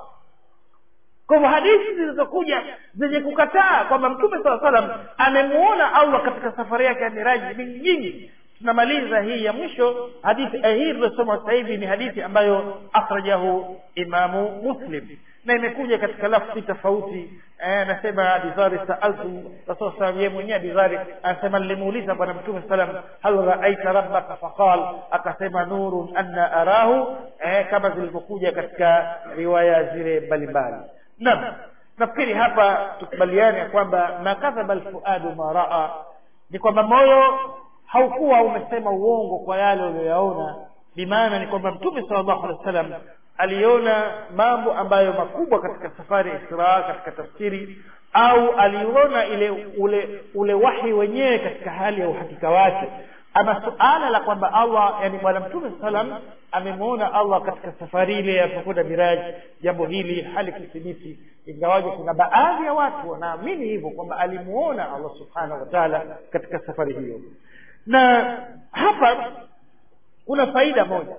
kwa hivyo hadithi zilizokuja zenye kukataa kwamba mtume saa salam amemuona allah katika safari yake ya miraji ni nyingi tunamaliza hii ya mwisho hadithi eh, hii iliyosoma sasa hivi ni hadithi ambayo akhrajahu imamu muslim na imekuja katika lafzi tofauti anasema abidhari saaltu rasul salam yeye mwenyewe abidhari anasema nilimuuliza bwana mtume salam hal raaita rabbaka faqal akasema nurun anna arahu eh, kama zilivyokuja katika riwaya zile mbalimbali naam nafikiri hapa tukubaliane ya kwamba makadhaba alfuadu ma raa ni kwamba moyo haukuwa umesema uongo kwa yale uliyoyaona bimaana ni kwamba mtume sallallahu alaihi wasallam aliona mambo ambayo makubwa katika safari ya Isra katika tafsiri au aliona ile ule ule wahi wenyewe katika hali ya uhakika wake ama suala la kwamba Allah yani bwana mtume salam amemwona Allah katika safari ile ya kukwenda miraji jambo hili halikuthibiti ingawaje kuna baadhi ya watu wanaamini hivyo kwamba alimuona Allah subhanahu wa ta'ala katika safari hiyo na hapa kuna faida moja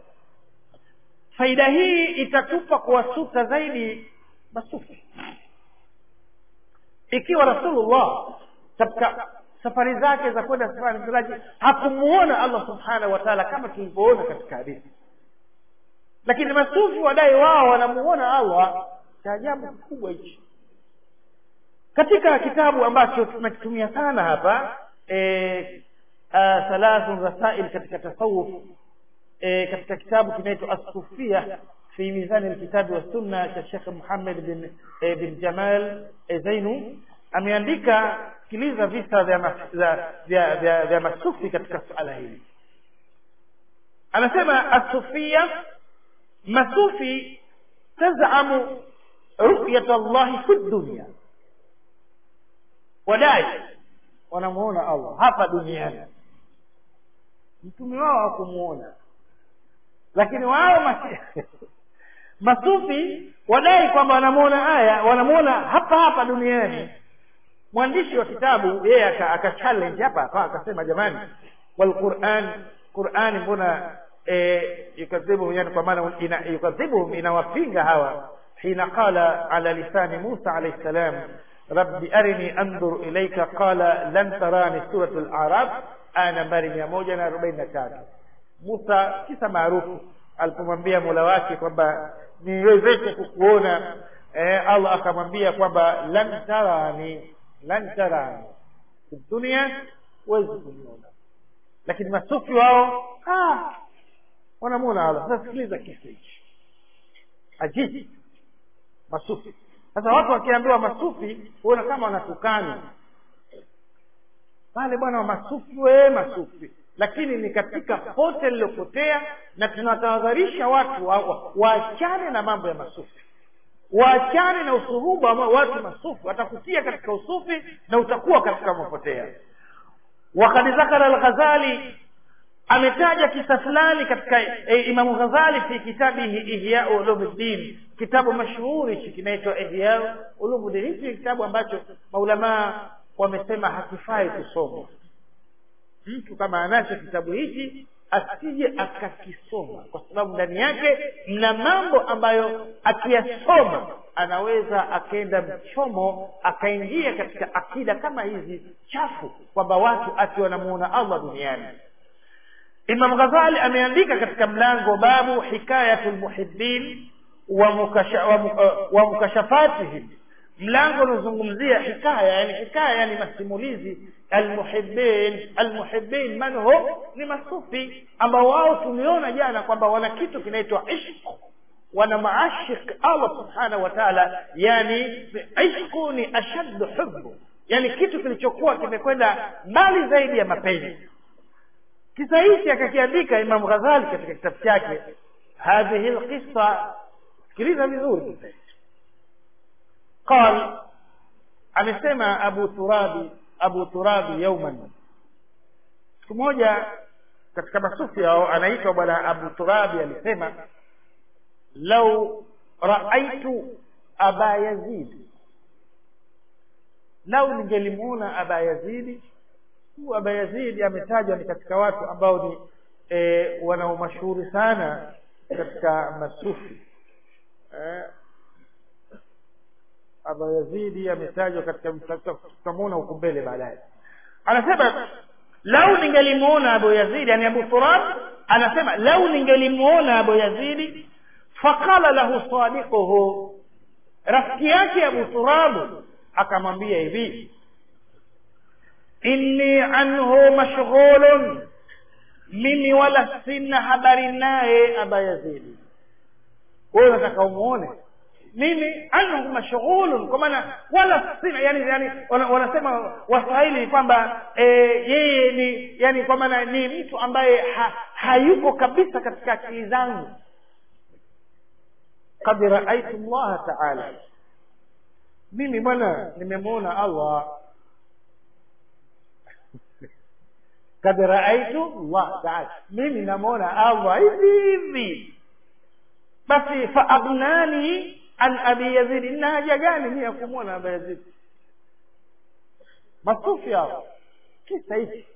faida hii itatupa kuwasuta zaidi masufi ikiwa rasulullah katika safari zake za kwenda safari miraji hakumuona allah subhanahu wa taala kama tulivyoona katika hadithi lakini masufi wadai wao wanamuona allah cha ajabu kikubwa hichi katika kitabu ambacho tunakitumia sana hapa e, thalathun rasail katika tasawuf e, katika kitabu kinaitwa asufia fi mizani alkitabi wassunna cha shekh muhammad bin, e, bin jamal e, zainu ameandika sikiliza visa vya, mas, vya, vya, vya, vya masufi katika suala hili anasema asufia masufi tazamu ru'yat allahi fi dunya wadai wanamuona allah hapa duniani mtume wao hakumuona lakini wao masi... masufi wadai kwamba wanamuona aya wanamuona hapa hapa duniani mwandishi wa kitabu yeye aka challenge hapa hapa akasema jamani walquran qurani mbona e, yukadhibuhum yani kwa maana ina, yukadhibuhum inawapinga hawa hina qala ala lisani musa alayhi salam rabbi arini andur ilaika qala lan tarani suratu al-a'raf aya nambari mia moja na arobaini na tatu musa kisa maarufu alipomwambia mola wake kwamba niwezeshe kukuona eh, allah akamwambia kwamba lan tarani lan tarani dunia huwezi kuniona lakini masufi wao ah, wanamwona allah sasa sikiliza kisa hichi ajibu masufi sasa watu wakiambiwa masufi huona kama wanatukana pale bwana wa masufi wee masufi lakini ni katika pote lilopotea na tunatahadharisha watu waachane wa, na mambo ya masufi waachane na usuhuba wa watu masufi watakutia katika usufi na utakuwa katika mapotea wakad zakara alghazali ametaja kisa fulani katika e, imamu ghazali fi kitabihi ihya ulumuddin kitabu mashuhuri hichi kinaitwa ihya ulumuddin hichi ni kitabu ambacho maulamaa wamesema hakifai kusoma mtu kama anacho kitabu hichi asije akakisoma kwa sababu ndani yake mna mambo ambayo akiyasoma anaweza akaenda mchomo akaingia katika akida kama hizi chafu kwamba watu ati wanamuona allah duniani imam ghazali ameandika katika mlango babu hikayatu lmuhibin wa, mukasha, wa, uh, wa mukashafatihim mlango unaozungumzia hikaya yani hikaya yani masimulizi almuhibin almuhibin man hum ni masufi ambao wao tumeona jana kwamba wana kitu kinaitwa ishq wana maashik allah subhanahu wa taala yani ishqu ni ashaddu hubbu yani kitu kilichokuwa kimekwenda mbali zaidi ya mapenzi kisa hichi akakiandika imam ghazali katika kitabu chake hadhihi lqisa sikiliza vizuri kisa hichi قال amesema abu turabi abu turabi yauman siku moja katika masufi hao anaitwa bwana abu turabi alisema lau raaitu aba yazid lau ningelimuona aba yazidi huu aba yazidi ametajwa ni katika watu ambao ni e, wanaomashuhuri sana katika masufi e, aba yazidi ametajwa katika tutamuona huku mbele baadaye anasema lau ningelimuona abu yazidi yani abu turab anasema lau ningelimuona abu yazidi faqala lahu sadiquhu rafiki yake abu turabu akamwambia hivi inni anhu mashghulun mimi wala sina habari naye aba yazidi wewe unataka umuone mimi anhu mashghulun kwa maana wala sina yani yani wanasema waswahili kwamba e, yeye ni yani kwa maana ni mtu ambaye ha, hayuko kabisa katika akili zangu kad raaitu llaha taala mimi bwana nimemwona allah kad raaitu llah taala mimi namwona allah hivi hivi basi faaghnani an abi yazidi nina haja gani mimi ya kumwona aba yazidi masufi hao kisa hichi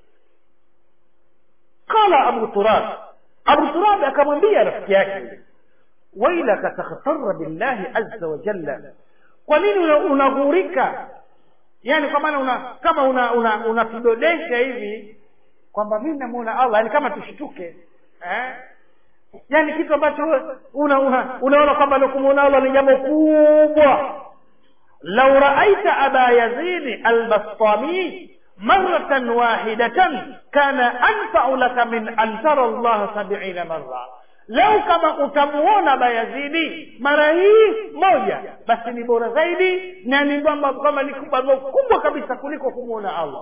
qala abu turab abu turab akamwambia rafiki yake wailaka takhtara billahi azza wa jalla kwa nini unaghurika yani kwa maana una kama una unatudodesha una, una hivi kwamba mimi namuona allah yani kama tushtuke eh? yani kitu ambacho una, una, unaona kwamba kumuona allah ni jambo kubwa lau raaita aba yazidi albastami maratan wahidatan kana anfau laka min an tara llaha sabiina marra lau kama utamuona bayazidi mara hii moja basi ni bora zaidi na ni kwamba kwamba ni kubwa kabisa kuliko kumwona allah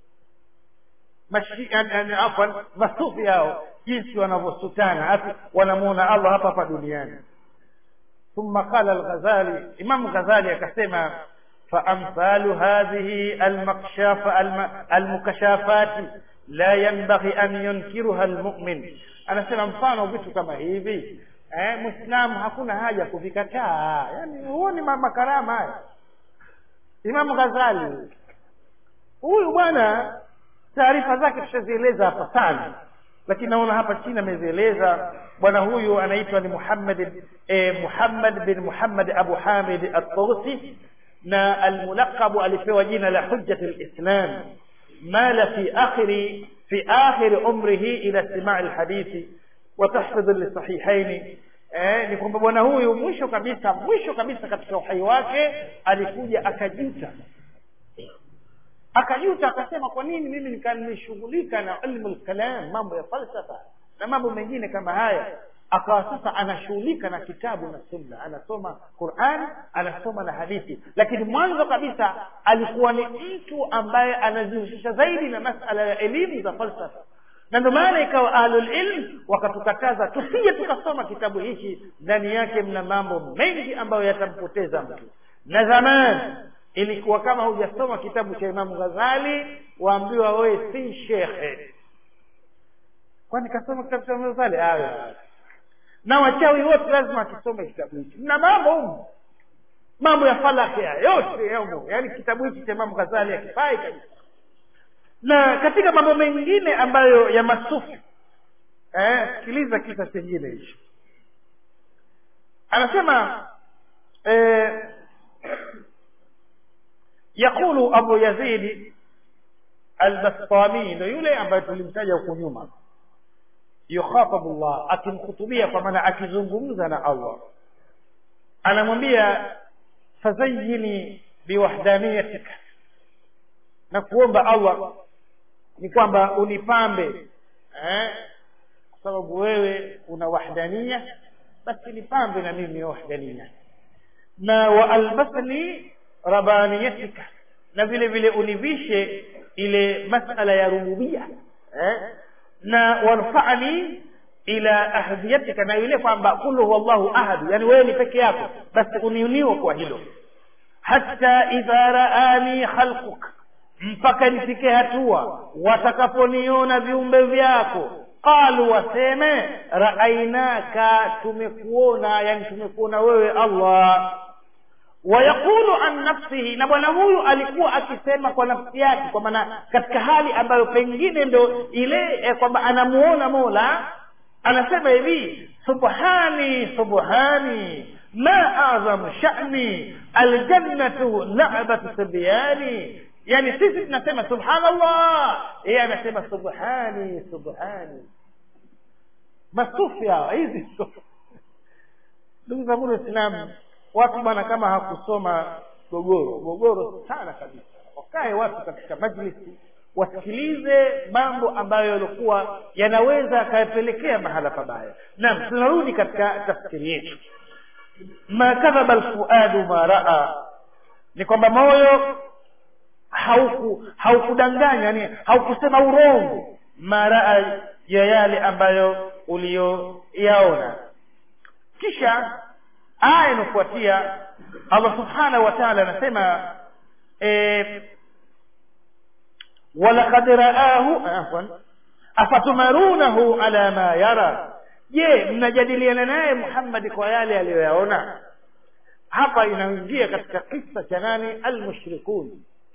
afwan masufi hao jinsi wanavyosutana wanamuona allah hapa hapa duniani ثم قال الغزالي امام غزالي akasema فامثال هذه المكشاف المكشافات لا ينبغي ان ينكرها المؤمن anasema mfano vitu kama hivi eh, mwislamu hakuna haja kuvikataa yani huoni makarama haya imamu ghazali huyu bwana taarifa zake tushazieleza hapa sana lakini naona hapa chini amezieleza bwana huyu anaitwa ni muhammad eh, muhammad bin muhammad abu hamid at-tursi na almulaqabu alipewa jina la hujjat lislam mala fi akhiri في آخر عمره إلى استماع الحديث وتحفظ للصحيحين eh, ni kwamba bwana huyu mwisho kabisa mwisho kabisa katika uhai wake alikuja akajuta akajuta akasema kwa nini mimi nikanishughulika na ilmu lkalam mambo ya falsafa na mambo mengine kama haya akawa sasa anashughulika na kitabu na sunna anasoma quran anasoma na hadithi lakini mwanzo kabisa alikuwa ni mtu ambaye anajihusisha zaidi na masala ya elimu za falsafa na ndio maana ikawa ahlulilm wakatukataza tusije tukasoma kitabu hiki ndani yake mna mambo mengi ambayo yatampoteza mtu na zamani ilikuwa kama hujasoma kitabu cha imamu ghazali waambiwa wewe si shekhe kwani kasoma kitabu cha Muhammad Saleh ah na wachawi wote lazima tusome kitabu hiki na mambo humu mambo ya falaki ya yote yamo yaani kitabu hiki cha Imam Ghazali hakifai kabisa na katika mambo mengine ambayo ya masufi eh sikiliza kisa chengine hicho anasema eh, yaqulu abu yazidi albastami ndo yule ambaye tulimtaja huko nyuma yukhatabu llah akimkhutubia kwa maana akizungumza na allah anamwambia fazayini biwahdaniyatika na kuomba allah ni kwamba unipambe eh? kwa sababu wewe una wahdania basi nipambe na mimi wahdania na waalbasni rabaniyatika na vile vile univishe ile masala ya rububia eh? na warfani ila ahadiyatika na yule kwamba kulu huwa llahu ahadu yani wewe ni peke yako basi uniuniwe kwa hilo hata idha raani khalquk mpaka nifike hatua watakaponiona viumbe vyako qalu waseme raainaka tumekuona yani tumekuona wewe allah wayaqulu an nafsihi na bwana huyu alikuwa akisema kwa nafsi yake kwa maana katika hali ambayo pengine ndo ile eh, kwamba anamuona mola anasema hivi subhani subhani ma azam shani aljannatu labatu sibyani yani sisi tunasema subhanallah yeye anasema subhani subhani masufi hawa hizi ndugu zangu waislamu watu bwana kama hakusoma gogoro gogoro sana kabisa wakae watu katika majlisi wasikilize mambo ambayo yalikuwa yanaweza yakayapelekea mahala pabaya naam tunarudi katika tafsiri yetu ma kadhaba alfuadu ma raa ni kwamba moyo hauku haukudanganya yani haukusema urongo maraa ya yale ambayo uliyoyaona kisha aya inafuatia allah subhanahu wa taala anasema eh, walaqad raahu afwan afatumarunahu ala ma yara je mnajadiliana naye muhammadi kwa yale aliyoyaona hapa inaingia katika kisa cha nani almushrikun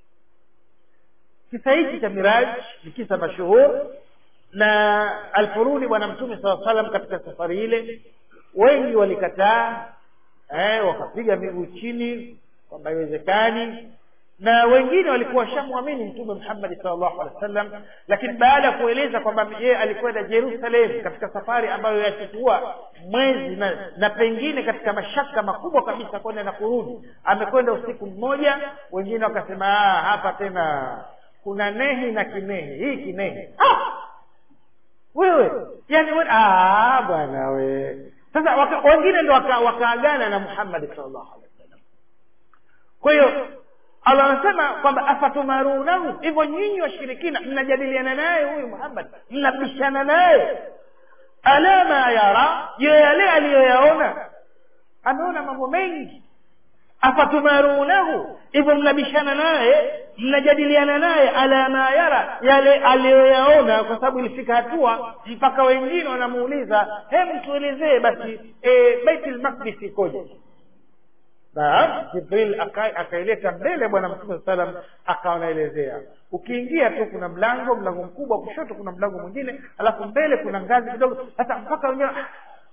kisa hichi cha miraj ni kisa mashuhur na alfuruni bwana mtume saa salam katika safari ile wengi walikataa eh, wakapiga miguu chini kwamba haiwezekani na wengine walikuwa washamwamini mtume muhammadi salllahu alehi wa sallam lakini baada ya kueleza kwamba yeye alikwenda jerusalem katika safari ambayo yachukua mwezi na, na pengine katika mashaka makubwa kabisa kwenda na kurudi amekwenda usiku mmoja wengine wakasema "Ah, hapa tena kuna nehi na kinehi hii kinehi ah! wewe yani we, ah, bwana we sasa waka, wengine ndo waka- wakaagana na muhammadi salllahu alehi wasallam kwa hiyo allah anasema kwamba afatumarunahu hivyo nyinyi washirikina mnajadiliana naye huyu muhammad mnabishana naye ala ma yara je yale aliyoyaona ameona mambo mengi afatumarunahu hivyo mnabishana naye mnajadiliana naye ala ma yara yale aliyoyaona kwa sababu ilifika hatua mpaka wengine wanamuuliza hem tuelezee basi e, baitul maqdis ikoje Naam, Jibril aka- akaileta mbele bwana mtume salam akawa anaelezea ukiingia tu kuna mlango mlango mkubwa kushoto kuna mlango mwingine alafu mbele kuna ngazi kidogo sasa mpaka wengine ah,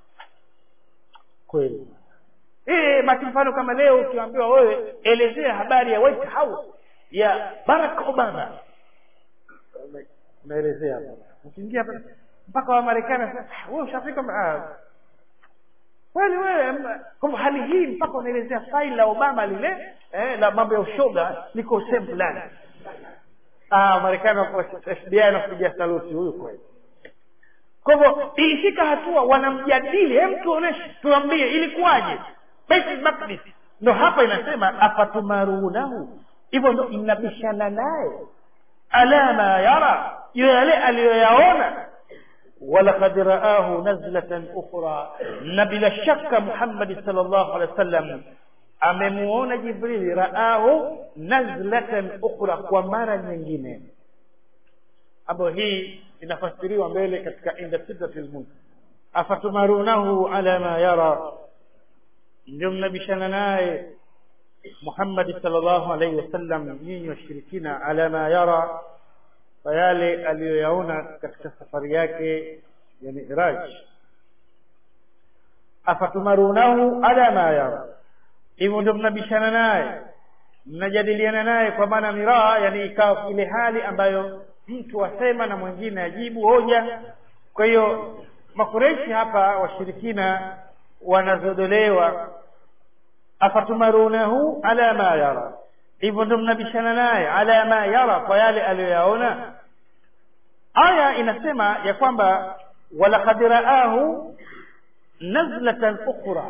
kweli eh basi mfano kama leo ukiambiwa wewe elezea habari ya White House ya Barack Obama unaelezea hapo ukiingia hapa mpaka wa Marekani sasa wewe ushafika ah, kweli wewe m- kwa hivyo hali hii mpaka unaelezea faili la obama lile eh, la mambo ya ushoga liko sehemu fulani ah, marekani wako fbi anakupigia saluti huyu kweli kwa hivyo ilifika hatua wanamjadili hem tuoneshe tuambie ilikuwaje baitul maqdis ndo hapa inasema afatumarunahu hivyo ndo mnabishana naye ala ma yara yo yale aliyoyaona ولقد رآه نزلة أخرى نبل الشك محمد صلى الله عليه وسلم amemuona jibrili raahu nazlatan ukhra kwa mara nyingine ambayo hii inafasiriwa mbele katika inda sidratil muntaha afatumarunahu ala ma yara ndio mnabishana naye Muhammad sallallahu alaihi wasallam nyinyi washirikina ala ma yara kwa yale aliyoyaona katika safari yake ya Mi'raj afatumarunahu ala ma yara hivyo ndio mnabishana naye mnajadiliana naye kwa maana miraa yani ikawa ile hali ambayo mtu asema na mwingine ajibu hoja kwa hiyo makureshi hapa washirikina wanazodolewa afatumarunahu ala ma yara hivyo ndo mnabishana naye ala ma yara kwa yale aliyoyaona aya inasema ya kwamba walaqad raahu nazlatan ukhra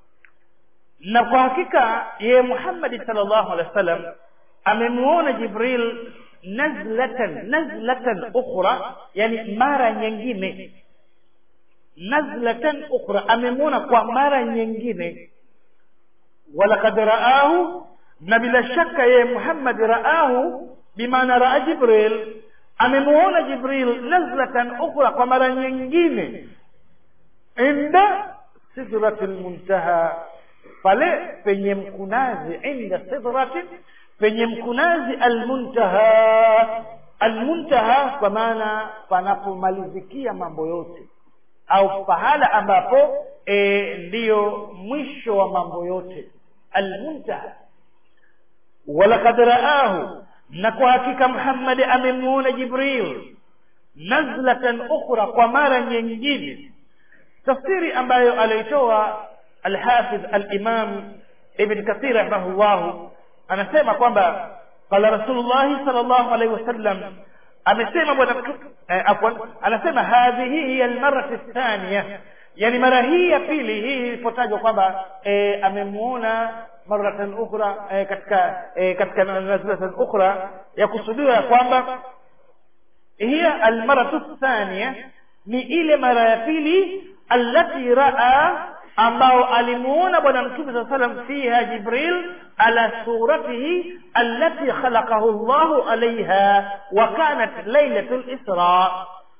na kwa hakika yeye Muhammad sallallahu alaihi wasallam amemuona Jibril nazlatan nazlatan ukhra yani mara nyingine nazlatan ukhra amemuona kwa mara nyingine walaqad raahu na bila shaka yeye Muhammad raahu bimaana raa Jibril amemuona Jibril nazlatan ukhra kwa mara nyingine inda sidratil muntaha pale penye mkunazi inda sidratin penye mkunazi almuntaha almuntaha kwa maana panapomalizikia mambo yote au pahala ambapo e, ndiyo mwisho wa mambo yote almuntaha walaqad raahu na kwa hakika muhammadi amemuona jibril nazlatan ukhra kwa mara nyingine tafsiri ambayo aliitoa alhafidh alimam ibn kathir rahimahullah anasema kwamba qala rasulullahi sallallahu alaihi wasallam amesema bwana eh, afwan anasema hadhihi hiya almarratu thaniya yani mara hii ya pili hii ilipotajwa kwamba eh, amemuona maratan ukhra eh, katika eh, katika nazlatan ukhra yakusudiwa ya kwamba hiya almaratu thaniya ni ile mara ya pili allati raa ambao alimuona bwana mtume saa salam fiha jibril ala suratihi allati khalaqahu llahu alaiha wa kanat lailatu lisra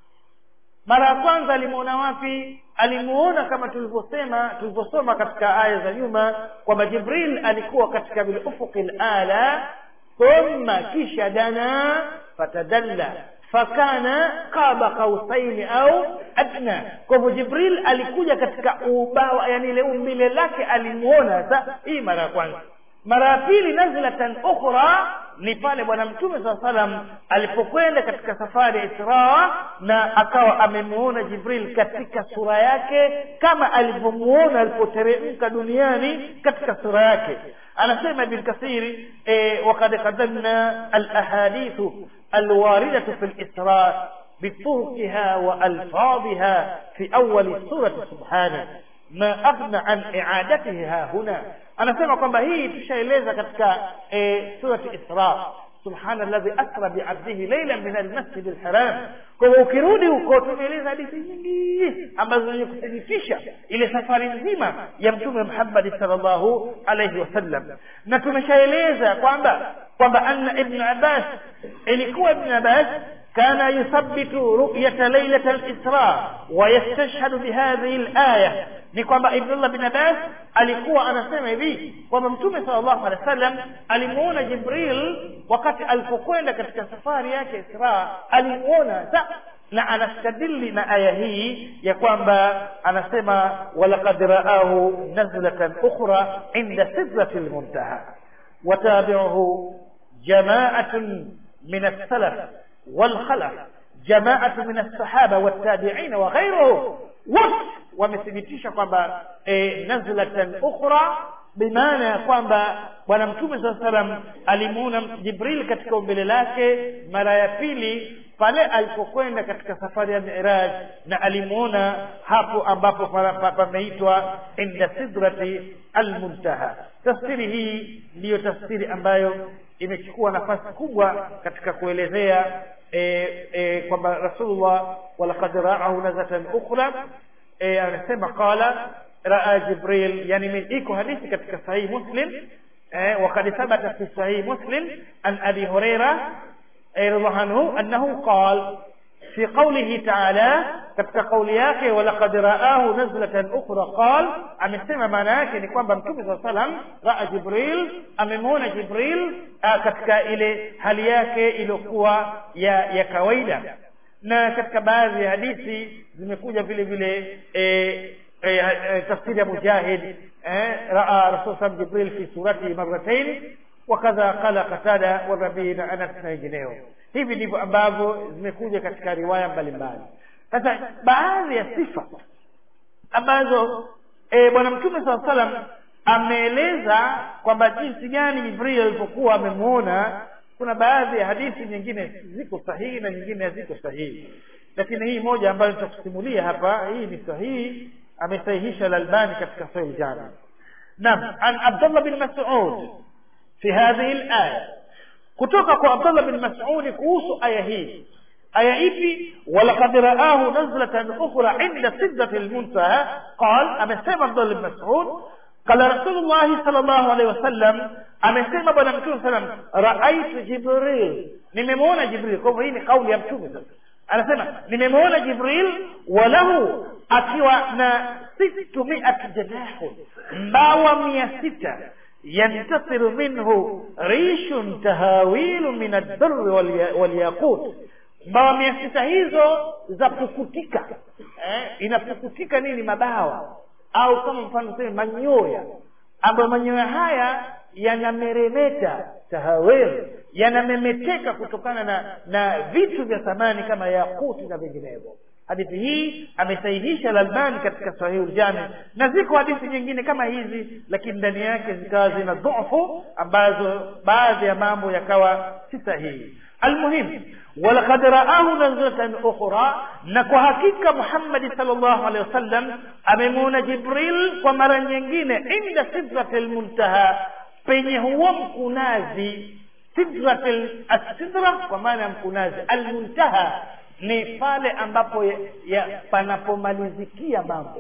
mara ya kwanza alimuona wapi alimuona kama tulivyosema tulivyosoma katika aya za nyuma kwamba jibril alikuwa katika bilufuqi lala thumma kisha dana fatadalla fakana qaba qausaini au adna kwa hivyo jibril alikuja katika ubawa yani ile umbile lake alimuona sa hii mara ya kwanza mara ya pili nazlatan ukhra ni pale bwana mtume saa salam alipokwenda katika safari ya israa na akawa amemuona jibril katika sura yake kama alivyomuona alipoteremka duniani katika sura yake anasema ibn kathiri e, wakad qadamna alahadithu alwaridatu fi lisra بطرقها وألفاظها في أول السورة سبحانه ما أغنى عن إعادته ها هنا أنا سمع kwamba hii tushaeleza katika e, surati Isra subhana alladhi asra biabdihi laylan min almasjid alharam kwa hivyo ukirudi huko tumeeleza hadithi nyingi ambazo zenye kuthibitisha ile safari nzima ya mtume Muhammad sallallahu alayhi wasallam na tumeshaeleza kwamba kwamba anna ibn Abbas ilikuwa ibn Abbas كان يثبت رؤية ليلة الإسراء ويستشهد بهذه الآية ni kwamba Ibnullah bin Abbas alikuwa anasema hivi kwamba Mtume sallallahu alaihi wasallam alimuona Jibril wakati alipokwenda katika safari yake Isra, alimuona sa na anastadili na aya hii ya kwamba anasema walaqad raahu nazlatan ukhra inda sidratil muntaha watabi'uhu jama'atun min as-salaf والخلف جماعة من الصحابة والتابعين وغيرهم wote wamethibitisha kwamba e, nazlatan ukhra bimaana ya kwamba bwana mtume saa salam alimuona jibril katika umbele lake mara ya pili pale alipokwenda katika safari ya miraj na alimuona hapo ambapo pameitwa inda sidrati almuntaha tafsiri hii ndiyo tafsiri ambayo imechukua nafasi kubwa katika kuelezea e, e, kwamba rasulullah walaqad raahu nazatan ukhra e, anasema qala raa jibril yani min iko hadithi katika sahihi muslim e, وقد ثبت في صحيح مسلم عن ابي هريره رضي الله عنه انه قال في قوله تعالى katika kauli yake walaqad raahu nazlatan ukhra qal amesema maana yake ni kwamba mtume saa salam raa jibril amemwona jibril uh, katika ile hali yake iliyokuwa ya ya kawaida na katika baadhi ya hadithi zimekuja vile vile e, e, e, tafsiri ya mujahid eh, raa rasul sam jibril fi suratihi marratain wakadha qala qatada warabii na anas na wengineo hivi ndivyo ambavyo zimekuja katika riwaya mbalimbali sasa baadhi ya sifa ambazo e, bwana mtume saa salam ameeleza kwamba jinsi gani jibril alipokuwa amemwona kuna baadhi ya hadithi nyingine ziko sahihi na nyingine haziko sahihi lakini hii moja ambayo nitakusimulia hapa hii ni sahihi amesahihisha lalbani katika sahih jami naam an abdullah bin mas'ud fi hadhihi al-aya kutoka kwa abdullah bin mas'ud kuhusu aya hii aya ipi walaqad raahu nazlatan ukhra inda sidrati al-muntaha qal amesema abdullah bin mas'ud qala rasulullah sallallahu alaihi wasallam amesema bwana mtume sallam raaitu jibril nimemwona jibril kwa hivyo hii ni kauli ya mtume sasa anasema nimemwona jibril walahu akiwa na sittu miati janahun mbawa mia sita yantasiru minhu rishun tahawilu min addurri walyaqut mbawa mia sita hizo za pukutika eh, inapukutika nini mabawa au kama mfano sema manyoya ambayo manyoya haya yanameremeta tahawel yanamemeteka kutokana na na vitu vya thamani kama yakuti na vinginevyo hadithi hii amesahihisha lalbani katika sahihu ljami na ziko hadithi nyingine kama hizi lakini ndani yake zikawa zina dhufu ambazo baadhi ya mambo yakawa si sahihi almuhim walaqad raahu nazlatan ukhra na kwa hakika muhammadi sal llahu alehi wasallam amemwona jibril kwa mara nyingine inda sidrati lmuntaha penye huo mkunazi sidra kwa maana ya mkunazi almuntaha ni pale ambapo ya, ya panapomalizikia mambo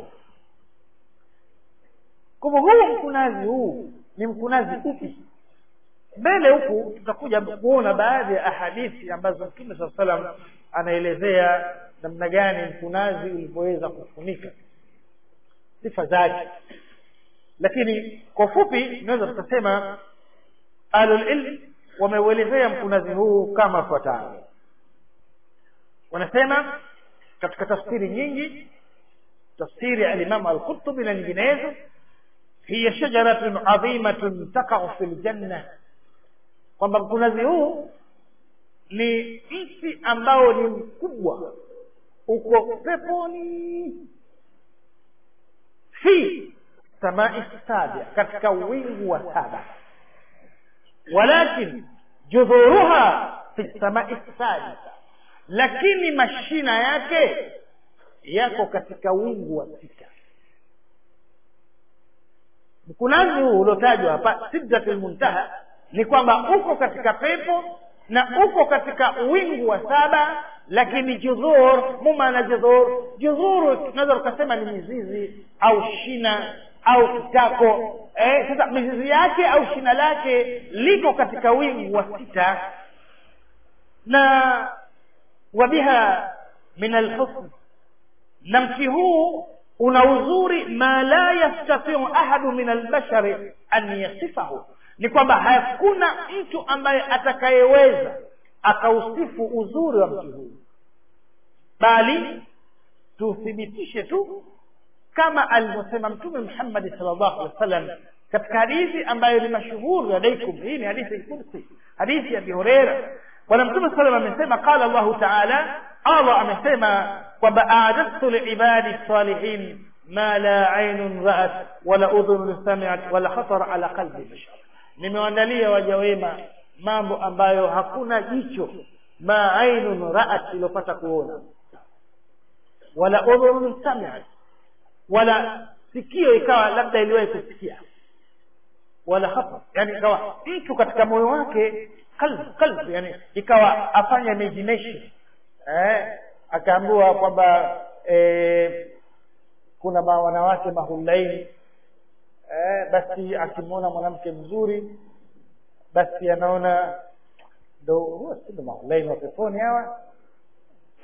kwa hivyo huu mkunazi huu ni mkunazi upi mbele huku tutakuja kuona baadhi ya ahadithi ambazo mtume saa salam anaelezea namna gani mkunazi ulivyoweza kufunika sifa zake lakini kwa ufupi tunaweza tukasema ahlulilm wameuelezea mkunazi huu kama fuatavyo wanasema katika tafsiri nyingi tafsiri ya alimamu alqutubi na nyinginezo hiya shajaratun adhimatun takau fi ljanna kwamba mkunazi huu ni mti ambao ni mkubwa uko peponi fi samai sabia katika wingu wa saba walakin judhuruha fi samai sadisa lakini mashina yake yako katika wingu wa sita mkunazi huu uliotajwa hapa sidratul muntaha ni kwamba uko katika pepo na uko katika wingu wa saba lakini judhur mumana judhur judhuru tunaweza tukasema ni mizizi au shina au kitako eh, sasa mizizi yake au shina lake liko katika wingu wa sita na wabiha min alhusn na mti huu una uzuri ma la yastatiu ahadu min albashari an yasifahu ni kwamba hakuna mtu ambaye atakayeweza akausifu uzuri wa mti huu bali tuthibitishe tu kama alivyosema mtume muhammadi sal llahu alehi wa sallam katika hadithi ambayo ni mashuhuri alaikum hii ni hadithi kursi hadithi ya abi hureira bwana mtume salam amesema qala llahu taala allah amesema kwamba aadadtu liibadi salihin ma la ainun raat wala udhunun samiat wala khatara ala qalbi bashar nimewandalia waja wema mambo ambayo hakuna jicho ma ainun raat iliyopata kuona wala udhunun samiat wala sikio ikawa labda iliwahi kusikia wala khatar yani ikawa mtu katika moyo wake qalb qalb yani ikawa afanya imagination eh akaambiwa kwamba eh, kuna ma wanawake mahulaini eh, basi akimwona mwanamke mzuri basi anaona ndo huwa si ndo mahulaini wa peponi hawa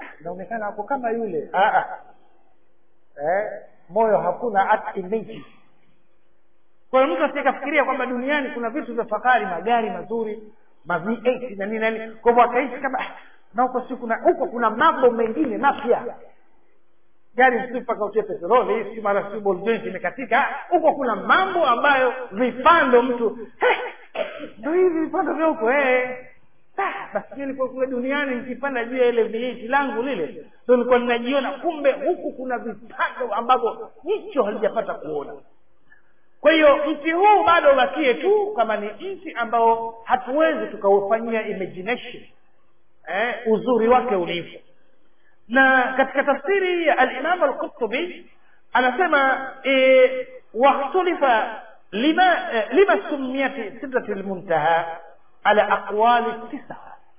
inaonekana ako kama yule ah, ah. eh, moyo hakuna hata image kwa hiyo mtu asikafikiria kwamba duniani kuna vitu vya fahari magari mazuri ma V8 na nini na nini kwa hivyo akaishi kama "Ah, na huko si kuna huko kuna mambo mengine mapya gari si mpaka utie petroli si mara si ball joint imekatika Ah, huko kuna mambo ambayo vipando mtu "Hey, ndo hivi vipando vya huko eh Ah, basi mimi nilikuwa kule duniani nikipanda juu ya ile viiti langu lile ndo nilikuwa ninajiona kumbe huku kuna vipando ambavyo jicho halijapata kuona kwa hiyo mti huu bado ubakie tu kama ni mti ambao hatuwezi tukaufanyia imagination eh, uzuri wake ulivyo na katika tafsiri ya alimam alqurtubi anasema eh, wakhtulifa lima eh, lima sumiyat sidrati lmuntaha ala aqwali tisa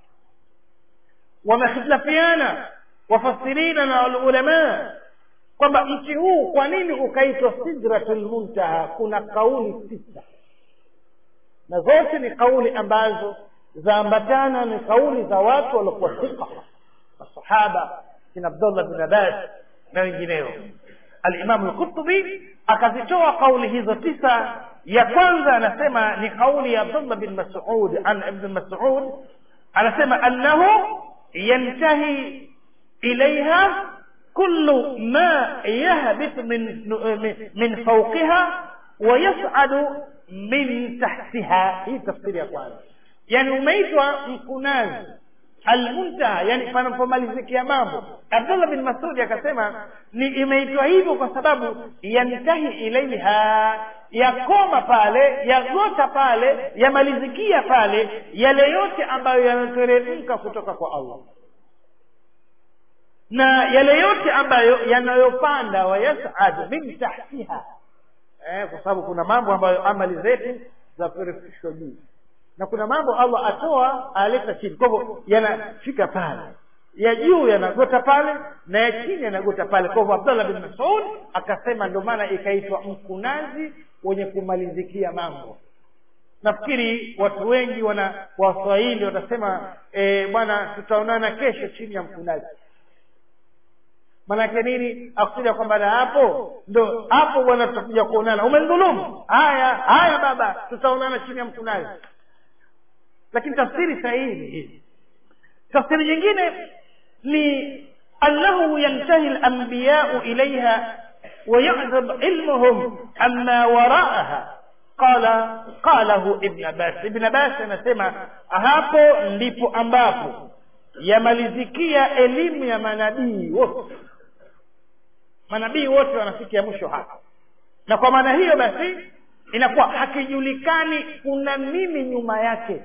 wamehitilafiana wafasirina na ulama kwamba mti huu kwa nini ukaitwa sidratul muntaha kuna kauli tisa na zote ni kauli ambazo zaambatana ni kauli za watu waliokuwa thika masahaba kina abdullah bin abbas na wengineo alimamu lqurtubi akazitoa kauli hizo tisa ya kwanza anasema ni kauli ya abdullah bin masud an ibn masud anasema annahu yantahi ilaiha كل ما يهبط من من فوقها ويصعد من تحتها hii tafsiri ya kwanza yani umeitwa mkunazi almuntaha yani panapomalizikia mambo abdullah bin masudi akasema ni imeitwa hivyo kwa sababu yantahi ilaiha yakoma pale yagota pale yamalizikia pale yale yote ambayo yanateremka kutoka kwa allah na yale yote ambayo yanayopanda wayasad min tahtiha eh, kwa sababu kuna mambo ambayo amali zetu zaperefishwa juu na kuna mambo allah atoa aleta chini kwa hivyo yanafika pale ya juu yanagota pale na ya chini yanagota pale kwa hivyo abdallah bin masud akasema ndio maana ikaitwa mkunazi wenye kumalizikia mambo nafikiri watu wengi wana waswahili watasema e, bwana tutaonana kesho chini ya mkunazi manake nini akusudia kwamba na hapo ndo hapo bwana tutakuja kuonana umendhulumu haya haya baba tutaonana chini ya mkunazi lakini tafsiri sahihi ni hii tafsiri nyingine ni annahu yantahi lambiyau ilaiha ويعذب علمهم عما وراءها قال قاله ابن عباس ابن عباس anasema hapo ndipo ambapo yamalizikia elimu ya manabii wote manabii wote wanafikia mwisho hapa na kwa maana hiyo basi inakuwa hakijulikani kuna nini nyuma yake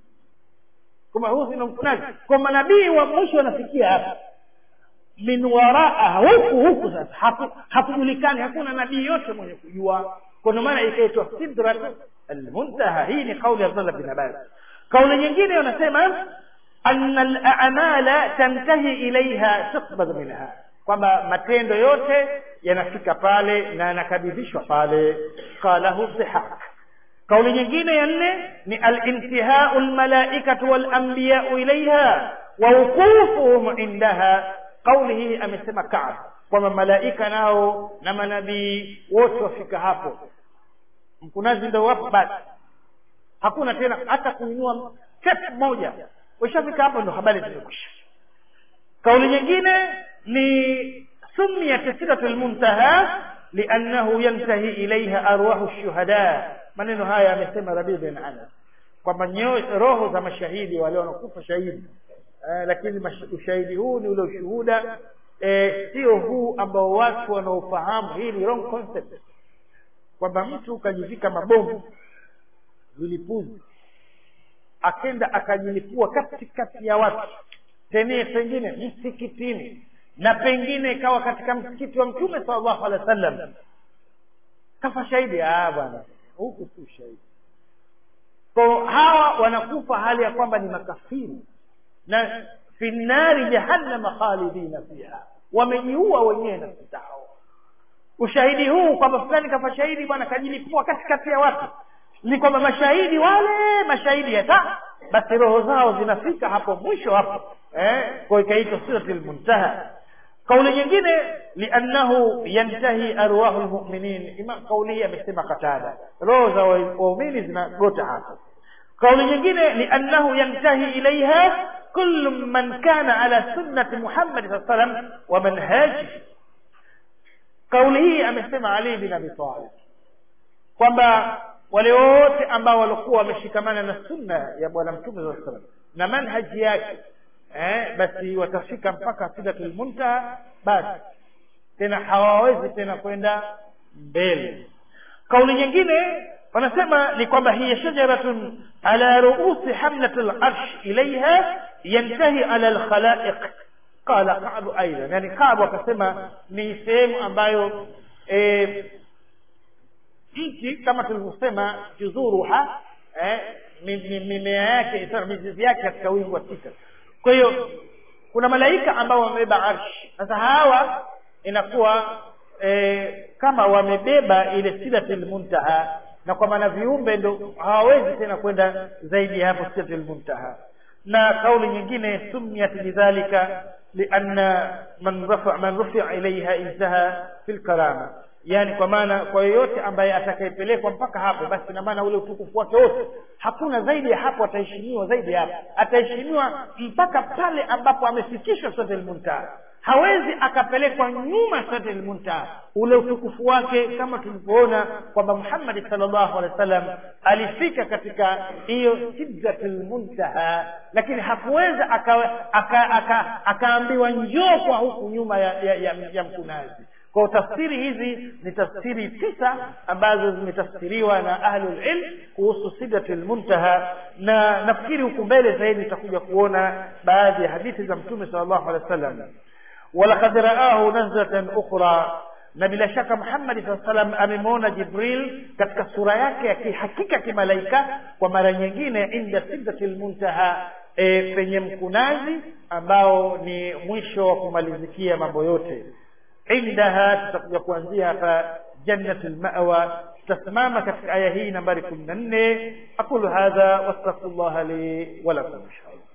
kwamba huu sina mkunaji kwa manabii wa mwisho wanafikia hapa min waraa huku huku sasa haku, hakujulikani hakuna nabii yote mwenye kujua kwa ndio maana ikaitwa sidrat almuntaha hii ni kauli ya abdullah bin abbas kauli nyingine wanasema anna al-a'mala tantahi ilaiha tuqbad minha kwamba matendo yote yanafika pale na yanakabidhishwa pale qalahu dhihak kauli nyingine ya nne ni al-intihau al-malaikatu wal-anbiya'u ilaiha wa wuqufuhum indaha kauli hii amesema Kaab kwamba malaika nao na manabii wote wafika hapo mkunazi ndio wapo basi hakuna tena hata kuinua step moja ushafika hapo ndo habari zimekwisha kauli nyingine ni sumiyat sidratul muntaha liannahu yantahi ilaiha arwahu shuhada maneno haya amesema rabi bin anas kwamba roho za mashahidi wale wanakufa shahidi eh, lakini ushahidi huu ni ule ushuhuda eh, sio huu ambao watu wanaofahamu hii ni wrong concept kwamba mtu ukajivika mabomu vilipuzi akenda akajilipua katikati ya watu tenee pengine msikitini na pengine ikawa katika msikiti wa mtume sallallahu alaihi wasallam kafa shahidi ah bwana huku si ushahidi kwa hawa wanakufa hali ya kwamba ni makafiri na fi nnari jahannama khalidina fiha wamejiua wenyewe nafsi zao ushahidi huu kwamba fulani kafa shahidi bwana kajilipua katikati ya watu ni kwamba mashahidi wale mashahidi hata basi roho zao zinafika hapo mwisho hapo eh kwa ikaitwa sidratul muntaha kauli nyingine liannahu yantahi arwahu lmuminin ima kauli hii amesema katada roho za waumini zinagota hapo kauli nyingine liannahu yantahi ilaiha kullu man kana ala sunnati muhammadi saa salam wa manhajihi kauli hii amesema ali bin abi talib kwamba wale wote ambao walikuwa wameshikamana na sunna ya bwana mtume saa salam na manhaji yake eh, basi watafika mpaka sidatul muntaha basi tena hawawezi tena kwenda mbele kauli nyingine wanasema ni kwamba hiya shajaratun ala ruusi hamlat larsh ilaiha yantahi ala lkhalaiq qala kabu aidan yani kabu akasema ni sehemu ambayo e, mti kama tulivyosema juzuruha eh, mimea yake mizizi yake katika wingu wa sita kwa hiyo kuna malaika ambao wamebeba arshi sasa hawa inakuwa e, kama wamebeba ile sidatul muntaha na kwa maana viumbe ndo hawawezi tena kwenda zaidi ya hapo sidatul muntaha na kauli nyingine sumiyat lidhalika lianna man rafa man rufia ilaiha intaha fi lkarama yani kwa maana kwa yoyote ambaye atakayepelekwa mpaka hapo basi ina maana ule utukufu wake wote hakuna zaidi ya hapo ataheshimiwa zaidi ya hapo ataheshimiwa mpaka pale ambapo amefikishwa sote muntaha hawezi akapelekwa nyuma sote muntaha ule utukufu wake kama tulivyoona kwamba muhammadi salllahu alehi wa sallam alifika katika hiyo sidratul muntaha lakini hakuweza akaambiwa aka, aka, aka njoo kwa huku nyuma ya, ya, ya, ya mkunazi kwa tafsiri hizi ni tafsiri tisa ambazo zimetafsiriwa na ahlul ilm kuhusu sidratul muntaha na nafikiri huku mbele zaidi tutakuja kuona baadhi ya hadithi za mtume sallallahu alaihi wasallam walaqad raahu nazlatan ukhra na bila shaka muhammadi saa salam amemwona jibril katika sura yake ya kihakika kimalaika kwa mara nyingine inda sidratil muntaha e, penye mkunazi ambao ni mwisho wa kumalizikia mambo yote indaha tutakuja kuanzia hapa jannatul mawa tutasimama katika aya hii nambari kumi na nne aqulu hadha wastaghfirullaha li walakum inshallah